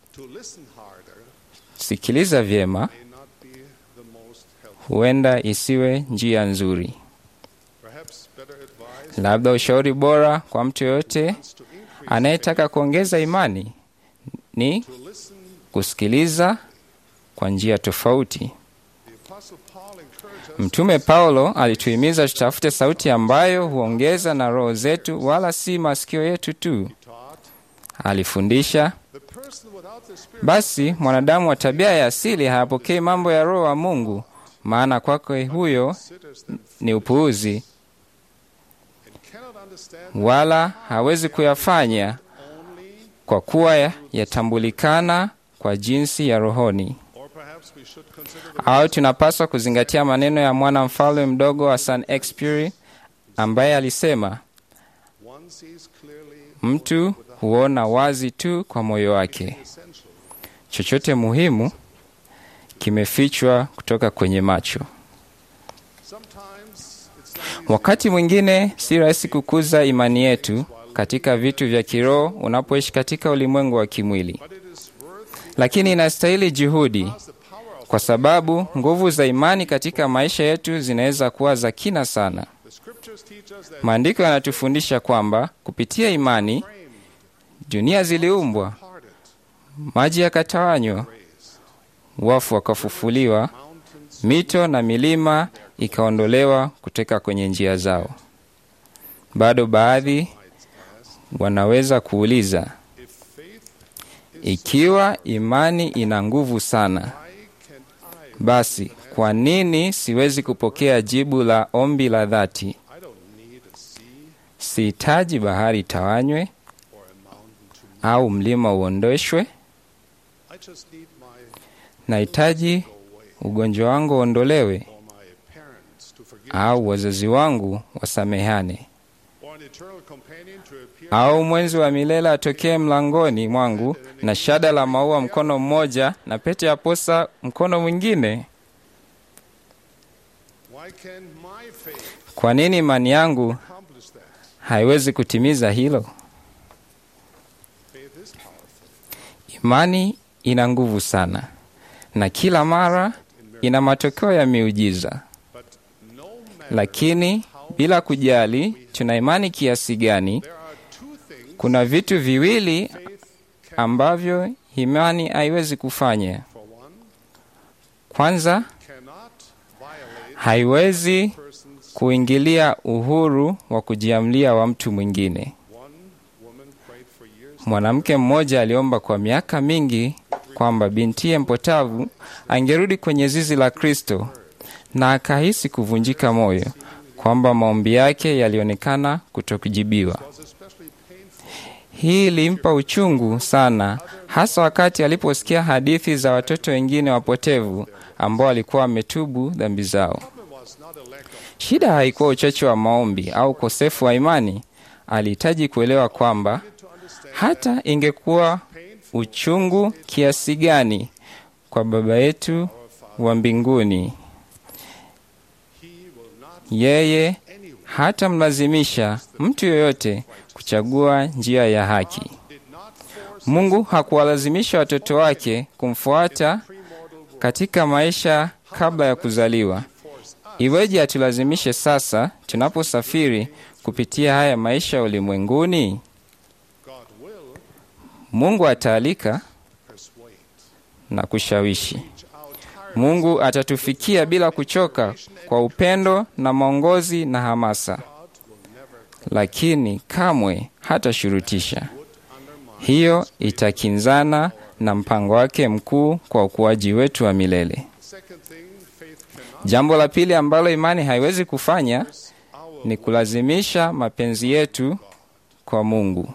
sikiliza vyema, huenda isiwe njia nzuri. Labda ushauri bora kwa mtu yoyote anayetaka kuongeza imani ni kusikiliza kwa njia tofauti. Mtume Paulo alituhimiza tutafute sauti ambayo huongeza na roho zetu, wala si masikio yetu tu. Alifundisha, basi mwanadamu wa tabia ya asili hayapokei mambo ya Roho wa Mungu, maana kwake huyo ni upuuzi, wala hawezi kuyafanya kwa kuwa yatambulikana kwa jinsi ya rohoni. Au tunapaswa kuzingatia maneno ya mwana mfalme mdogo wa San Exupéry ambaye alisema, mtu huona wazi tu kwa moyo wake, chochote muhimu kimefichwa kutoka kwenye macho. Wakati mwingine si rahisi kukuza imani yetu katika vitu vya kiroho unapoishi katika ulimwengu wa kimwili, lakini inastahili juhudi kwa sababu nguvu za imani katika maisha yetu zinaweza kuwa za kina sana. Maandiko yanatufundisha kwamba kupitia imani dunia ziliumbwa, maji yakatawanywa, wafu wakafufuliwa, mito na milima ikaondolewa kutoka kwenye njia zao. Bado baadhi wanaweza kuuliza, ikiwa imani ina nguvu sana basi kwa nini siwezi kupokea jibu la ombi la dhati? Sihitaji bahari tawanywe au mlima uondoshwe. Nahitaji ugonjwa wangu uondolewe au wazazi wangu wasamehane au mwenzi wa milele atokee mlangoni mwangu na shada la maua mkono mmoja na pete ya posa mkono mwingine. Kwa nini imani yangu haiwezi kutimiza hilo? Imani ina nguvu sana, na kila mara ina matokeo ya miujiza. Lakini bila kujali tuna imani kiasi gani, kuna vitu viwili ambavyo imani haiwezi kufanya. Kwanza, haiwezi kuingilia uhuru wa kujiamlia wa mtu mwingine. Mwanamke mmoja aliomba kwa miaka mingi kwamba bintiye mpotavu angerudi kwenye zizi la Kristo, na akahisi kuvunjika moyo kwamba maombi yake yalionekana kutokujibiwa. Hii ilimpa uchungu sana, hasa wakati aliposikia hadithi za watoto wengine wapotevu ambao walikuwa wametubu dhambi zao. Shida haikuwa uchache wa maombi au ukosefu wa imani, alihitaji kuelewa kwamba hata ingekuwa uchungu kiasi gani kwa Baba yetu wa mbinguni, yeye hatamlazimisha mtu yoyote kuchagua njia ya haki. Mungu hakuwalazimisha watoto wake kumfuata katika maisha kabla ya kuzaliwa. Iweje atulazimishe sasa tunaposafiri kupitia haya maisha ya ulimwenguni? Mungu ataalika na kushawishi. Mungu atatufikia bila kuchoka kwa upendo na maongozi na hamasa, lakini kamwe hatashurutisha. Hiyo itakinzana na mpango wake mkuu kwa ukuaji wetu wa milele. Jambo la pili ambalo imani haiwezi kufanya ni kulazimisha mapenzi yetu kwa Mungu.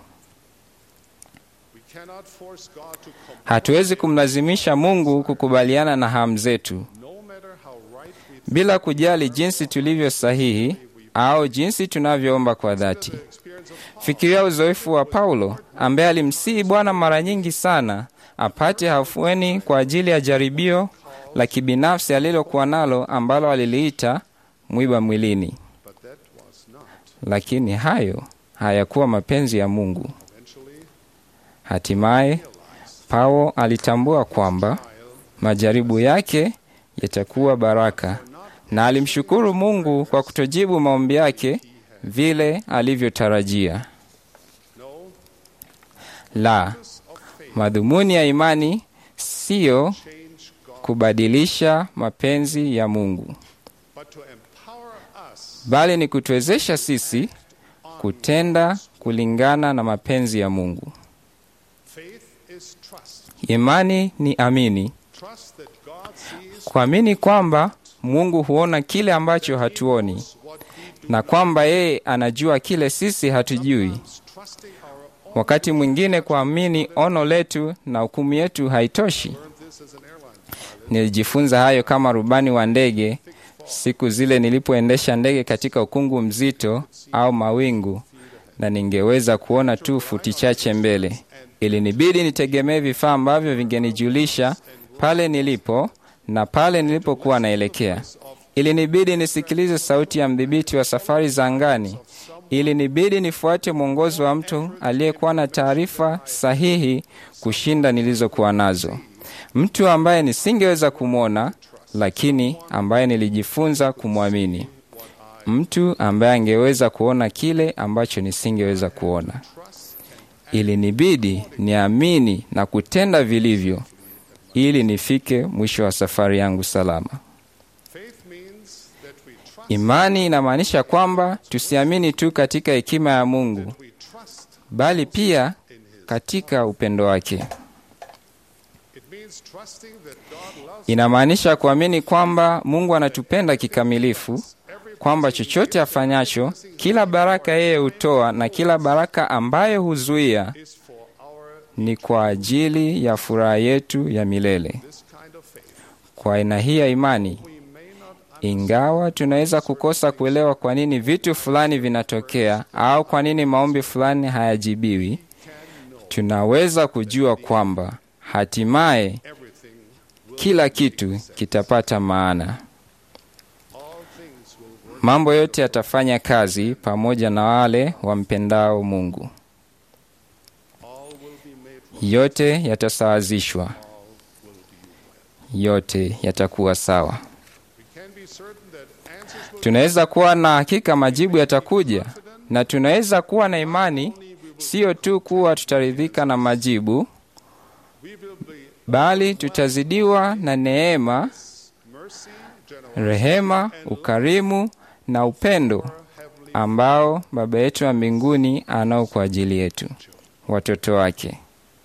Hatuwezi kumlazimisha Mungu kukubaliana na hamu zetu, bila kujali jinsi tulivyo sahihi au jinsi tunavyoomba kwa dhati. Fikiria uzoefu wa Paulo ambaye alimsihi Bwana mara nyingi sana apate hafueni kwa ajili ya jaribio la kibinafsi alilokuwa nalo ambalo aliliita mwiba mwilini, lakini hayo hayakuwa mapenzi ya Mungu. Hatimaye Paulo alitambua kwamba majaribu yake yatakuwa baraka, na alimshukuru Mungu kwa kutojibu maombi yake vile alivyotarajia. La, madhumuni ya imani siyo kubadilisha mapenzi ya Mungu, bali ni kutuwezesha sisi kutenda kulingana na mapenzi ya Mungu. Imani ni amini, kuamini kwamba Mungu huona kile ambacho hatuoni na kwamba yeye anajua kile sisi hatujui. Wakati mwingine kuamini ono letu na hukumu yetu haitoshi. Nilijifunza hayo kama rubani wa ndege siku zile nilipoendesha ndege katika ukungu mzito au mawingu, na ningeweza kuona tu futi chache mbele. Ilinibidi nitegemee vifaa ambavyo vingenijulisha pale nilipo na pale nilipokuwa naelekea. Ilinibidi nisikilize sauti ya mdhibiti wa safari za angani. Ilinibidi nifuate mwongozo wa mtu aliyekuwa na taarifa sahihi kushinda nilizokuwa nazo, mtu ambaye nisingeweza kumwona, lakini ambaye nilijifunza kumwamini, mtu ambaye angeweza kuona kile ambacho nisingeweza kuona. Ilinibidi niamini na kutenda vilivyo ili nifike mwisho wa safari yangu salama. Imani inamaanisha kwamba tusiamini tu katika hekima ya Mungu, bali pia katika upendo wake. Inamaanisha kuamini kwamba Mungu anatupenda kikamilifu, kwamba chochote afanyacho, kila baraka yeye hutoa na kila baraka ambayo huzuia ni kwa ajili ya furaha yetu ya milele. Kwa aina hii ya imani, ingawa tunaweza kukosa kuelewa kwa nini vitu fulani vinatokea au kwa nini maombi fulani hayajibiwi, tunaweza kujua kwamba hatimaye kila kitu kitapata maana. Mambo yote yatafanya kazi pamoja na wale wampendao Mungu. Yote yatasawazishwa, yote yatakuwa sawa. Tunaweza kuwa na hakika majibu yatakuja, na tunaweza kuwa na imani, sio tu kuwa tutaridhika na majibu, bali tutazidiwa na neema, rehema, ukarimu na upendo ambao Baba yetu wa mbinguni anao kwa ajili yetu, watoto wake.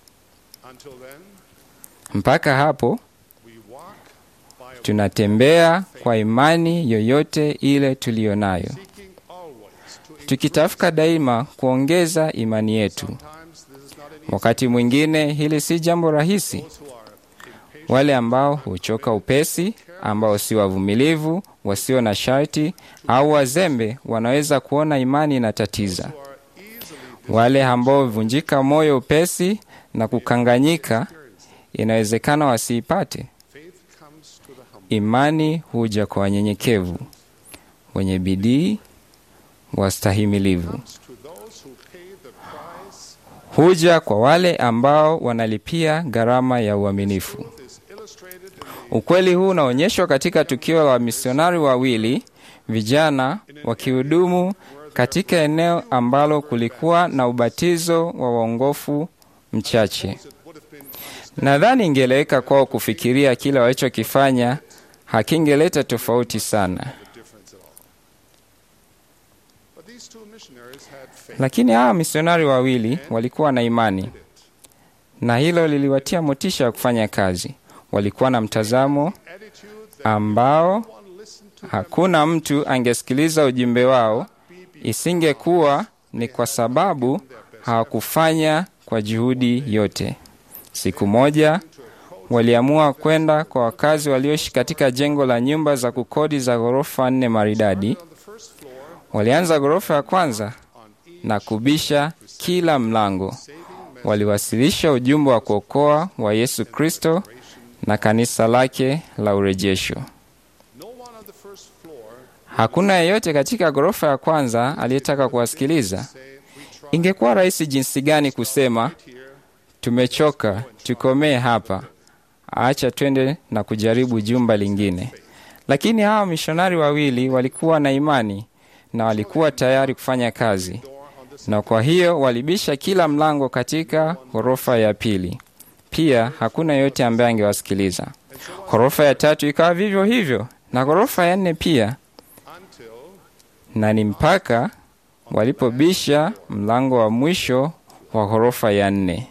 Mpaka hapo tunatembea kwa imani yoyote ile tuliyo nayo, tukitafuta daima kuongeza imani yetu. Wakati mwingine hili si jambo rahisi. Wale ambao huchoka upesi, ambao si wavumilivu, wasio na sharti au wazembe, wanaweza kuona imani inatatiza. Wale ambao huvunjika moyo upesi na kukanganyika, inawezekana wasiipate. Imani huja kwa wanyenyekevu, wenye bidii, wastahimilivu. Huja kwa wale ambao wanalipia gharama ya uaminifu. Ukweli huu unaonyeshwa katika tukio la wamisionari wawili vijana wakihudumu katika eneo ambalo kulikuwa na ubatizo wa waongofu mchache. Nadhani ingeleweka kwao kufikiria kile walichokifanya hakingeleta tofauti sana, lakini hawa misionari wawili walikuwa na imani, na hilo liliwatia motisha ya kufanya kazi. Walikuwa na mtazamo ambao hakuna mtu angesikiliza ujumbe wao isingekuwa ni kwa sababu hawakufanya kwa juhudi yote. Siku moja waliamua kwenda kwa wakazi walioishi katika jengo la nyumba za kukodi za ghorofa nne maridadi. Walianza ghorofa ya kwanza na kubisha kila mlango. Waliwasilisha ujumbe wa kuokoa wa Yesu Kristo na kanisa lake la urejesho. Hakuna yeyote katika ghorofa ya kwanza aliyetaka kuwasikiliza. Ingekuwa rahisi jinsi gani kusema tumechoka, tukomee hapa, acha twende na kujaribu jumba lingine. Lakini hawa mishonari wawili walikuwa na imani na walikuwa tayari kufanya kazi, na kwa hiyo walibisha kila mlango katika ghorofa ya pili. Pia hakuna yeyote ambaye angewasikiliza. Ghorofa ya tatu ikawa vivyo hivyo, na ghorofa ya nne pia na ni mpaka walipobisha mlango wa mwisho wa ghorofa ya nne.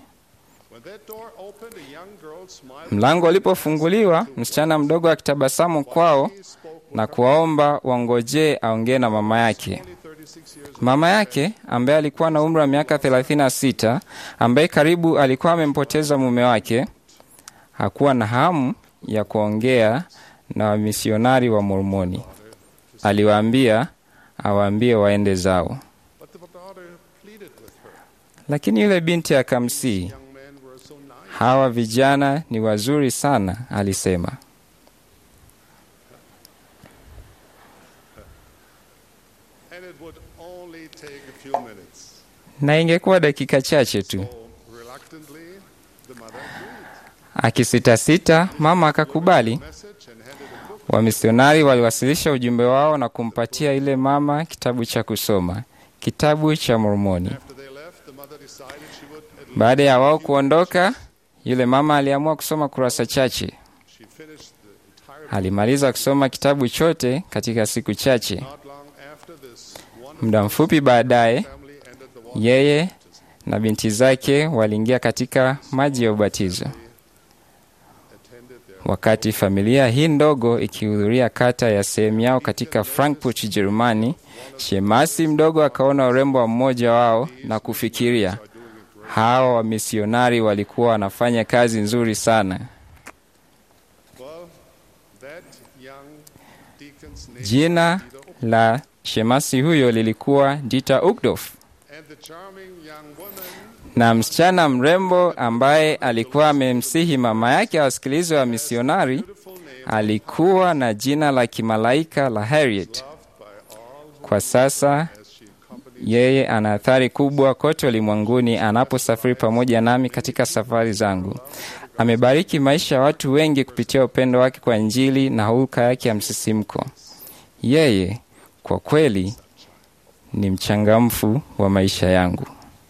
Mlango ulipofunguliwa, msichana mdogo akitabasamu kwao na kuwaomba wangojee aongee na mama yake. Mama yake ambaye alikuwa na umri wa miaka 36, ambaye karibu alikuwa amempoteza mume wake, hakuwa na hamu ya kuongea na wamisionari wa Mormoni. Aliwaambia awaambie waende zao, lakini yule binti akamsii, hawa vijana ni wazuri sana, alisema. Na ingekuwa dakika chache tu. Akisitasita, mama akakubali. Wamisionari waliwasilisha ujumbe wao na kumpatia ile mama kitabu cha kusoma, kitabu cha Mormoni. Baada ya wao kuondoka, yule mama aliamua kusoma kurasa chache. Alimaliza kusoma kitabu chote katika siku chache. Muda mfupi baadaye, yeye na binti zake waliingia katika maji ya ubatizo. Wakati familia hii ndogo ikihudhuria kata ya sehemu yao katika Frankfurt, Jerumani, shemasi mdogo akaona urembo wa mmoja wao na kufikiria, hawa wamisionari walikuwa wanafanya kazi nzuri sana. Jina la shemasi huyo lilikuwa Dita Uchtdorf, na msichana mrembo ambaye alikuwa amemsihi mama yake awasikilize wa misionari alikuwa na jina la kimalaika la Harriet. Kwa sasa yeye ana athari kubwa kote ulimwenguni anaposafiri pamoja nami katika safari zangu. Amebariki maisha ya watu wengi kupitia upendo wake kwa Injili na hulka yake ya msisimko. Yeye kwa kweli ni mchangamfu wa maisha yangu.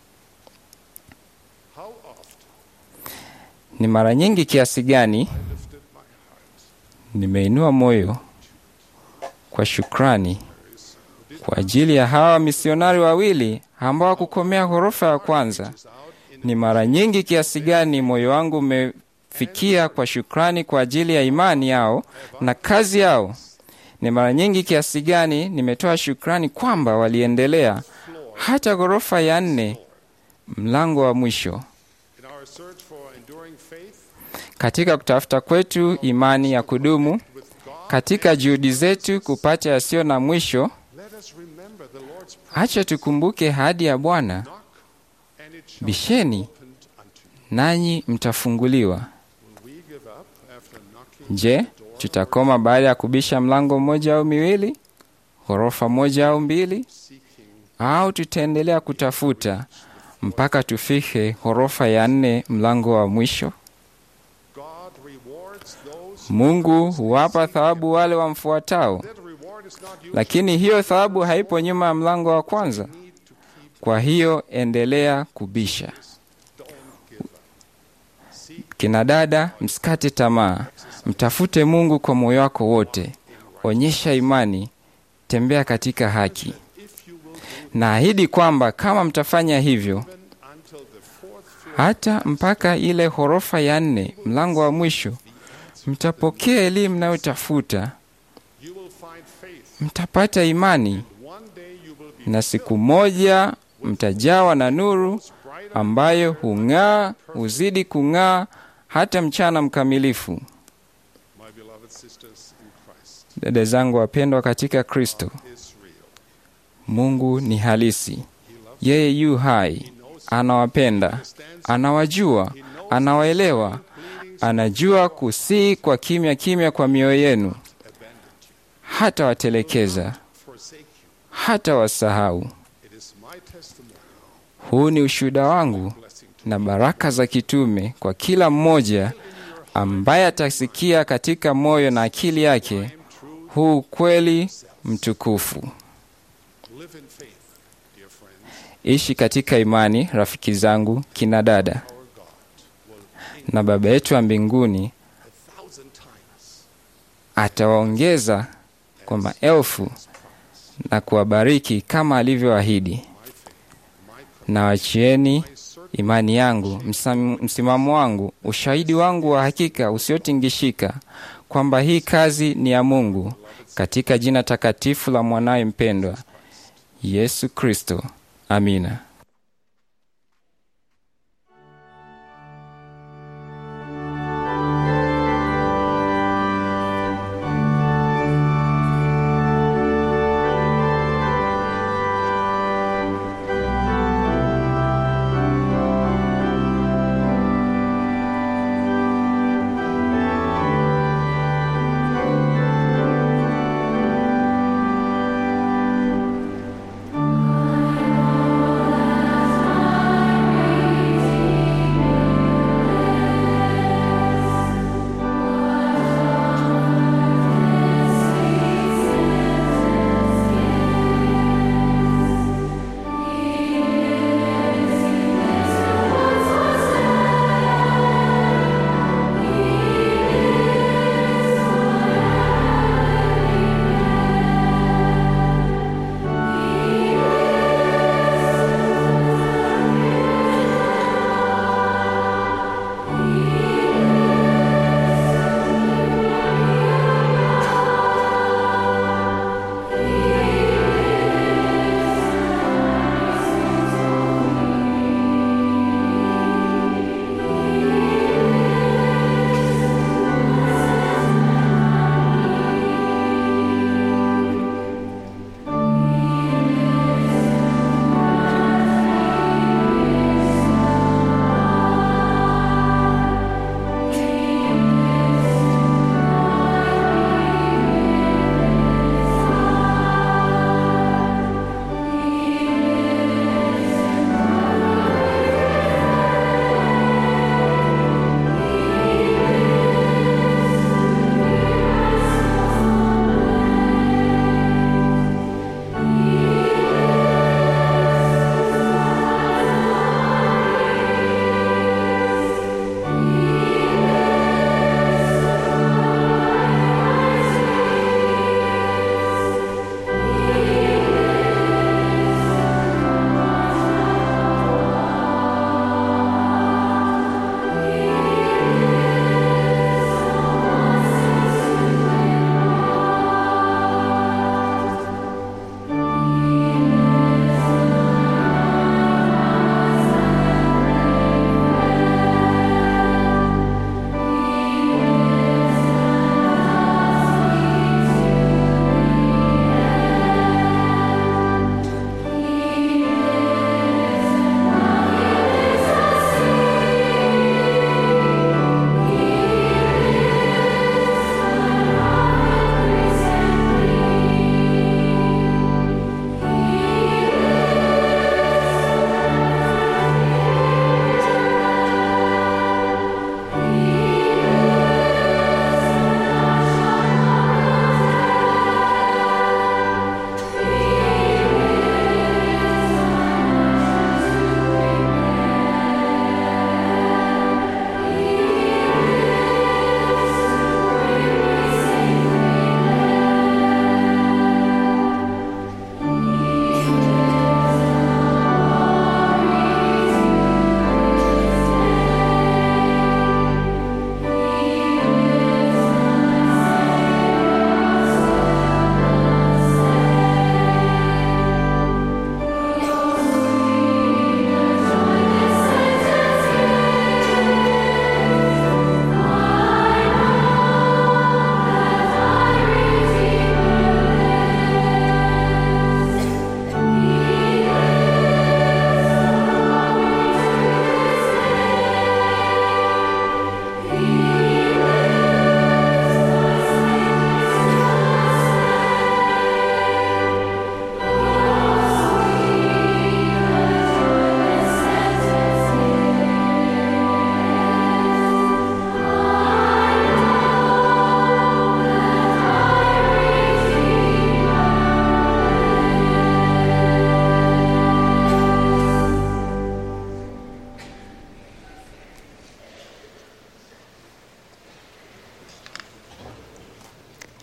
Ni mara nyingi kiasi gani nimeinua moyo kwa shukrani kwa ajili ya hawa misionari wawili ambao hawakukomea ghorofa ya kwanza. Ni mara nyingi kiasi gani moyo wangu umefikia kwa shukrani kwa ajili ya imani yao na kazi yao. Ni mara nyingi kiasi gani nimetoa shukrani kwamba waliendelea hata ghorofa ya nne, mlango wa mwisho. Katika kutafuta kwetu imani ya kudumu, katika juhudi zetu kupata yasiyo na mwisho, acha tukumbuke ahadi ya Bwana bisheni nanyi mtafunguliwa. Je, tutakoma baada ya kubisha mlango mmoja au miwili, ghorofa moja au mbili, au tutaendelea kutafuta mpaka tufike ghorofa ya nne, mlango wa mwisho? Mungu huwapa thawabu wale wamfuatao, lakini hiyo thawabu haipo nyuma ya mlango wa kwanza. Kwa hiyo endelea kubisha. Kina dada, msikate tamaa, mtafute Mungu kwa moyo wako wote, onyesha imani, tembea katika haki. Naahidi kwamba kama mtafanya hivyo, hata mpaka ile ghorofa ya nne, mlango wa mwisho, mtapokea elimu mnayotafuta, mtapata imani, na siku moja mtajawa na nuru ambayo hung'aa, huzidi kung'aa hata mchana mkamilifu. Dada zangu wapendwa katika Kristo, Mungu ni halisi. Yeye yu hai, anawapenda, anawajua, anawaelewa, anajua kusii kwa kimya kimya kwa mioyo yenu, hata watelekeza, hata wasahau. Huu ni ushuhuda wangu na baraka za kitume kwa kila mmoja ambaye atasikia katika moyo na akili yake huu kweli mtukufu. Ishi katika imani, rafiki zangu, kina dada, na Baba yetu wa mbinguni atawaongeza kwa maelfu na kuwabariki kama alivyoahidi. Na wachieni imani yangu, msimamo wangu, ushahidi wangu wa hakika usiotingishika kwamba hii kazi ni ya Mungu, katika jina takatifu la mwanaye mpendwa Yesu Kristo. Amina. I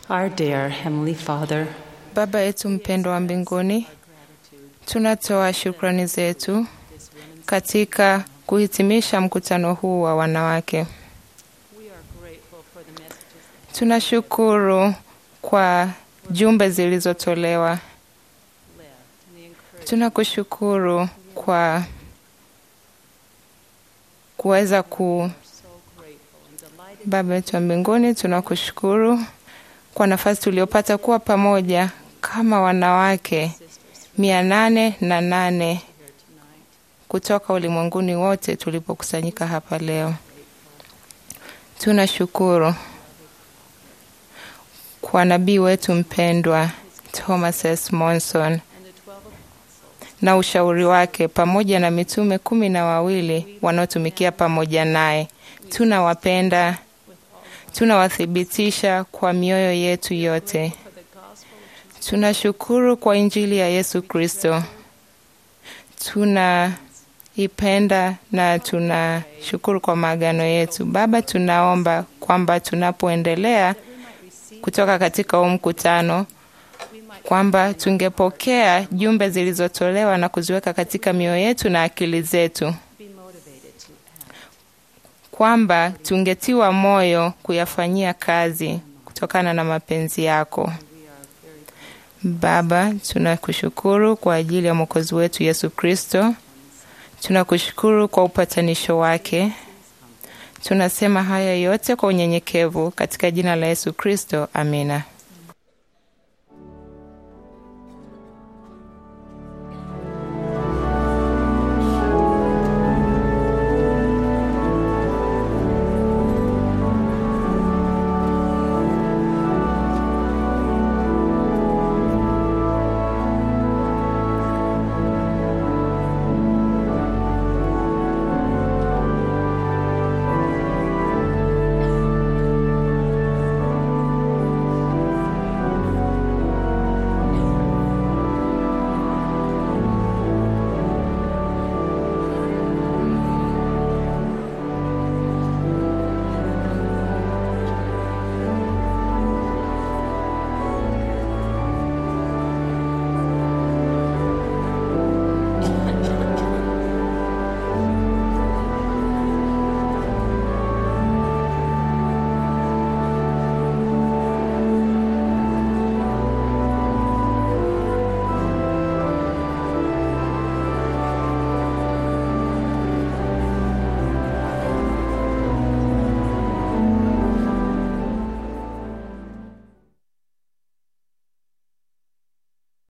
Our dear Heavenly Father, Baba yetu mpendwa wa mbinguni, tunatoa shukrani zetu katika kuhitimisha mkutano huu wa wanawake. Tunashukuru kwa jumbe zilizotolewa. Tunakushukuru kwa kuweza ku Baba yetu wa mbinguni, tunakushukuru kwa nafasi tuliopata kuwa pamoja kama wanawake mia nane na nane kutoka ulimwenguni wote tulipokusanyika hapa leo. Tunashukuru kwa nabii wetu mpendwa Thomas S. Monson na ushauri wake pamoja na mitume kumi na wawili wanaotumikia pamoja naye. Tunawapenda, tunawathibitisha kwa mioyo yetu yote. Tunashukuru kwa Injili ya Yesu Kristo, tunaipenda na tunashukuru kwa maagano yetu. Baba, tunaomba kwamba tunapoendelea kutoka katika huu mkutano kwamba tungepokea jumbe zilizotolewa na kuziweka katika mioyo yetu na akili zetu, kwamba tungetiwa moyo kuyafanyia kazi kutokana na mapenzi yako. Baba, tunakushukuru kwa ajili ya mwokozi wetu Yesu Kristo. Tunakushukuru kwa upatanisho wake. Tunasema haya yote kwa unyenyekevu katika jina la Yesu Kristo, amina.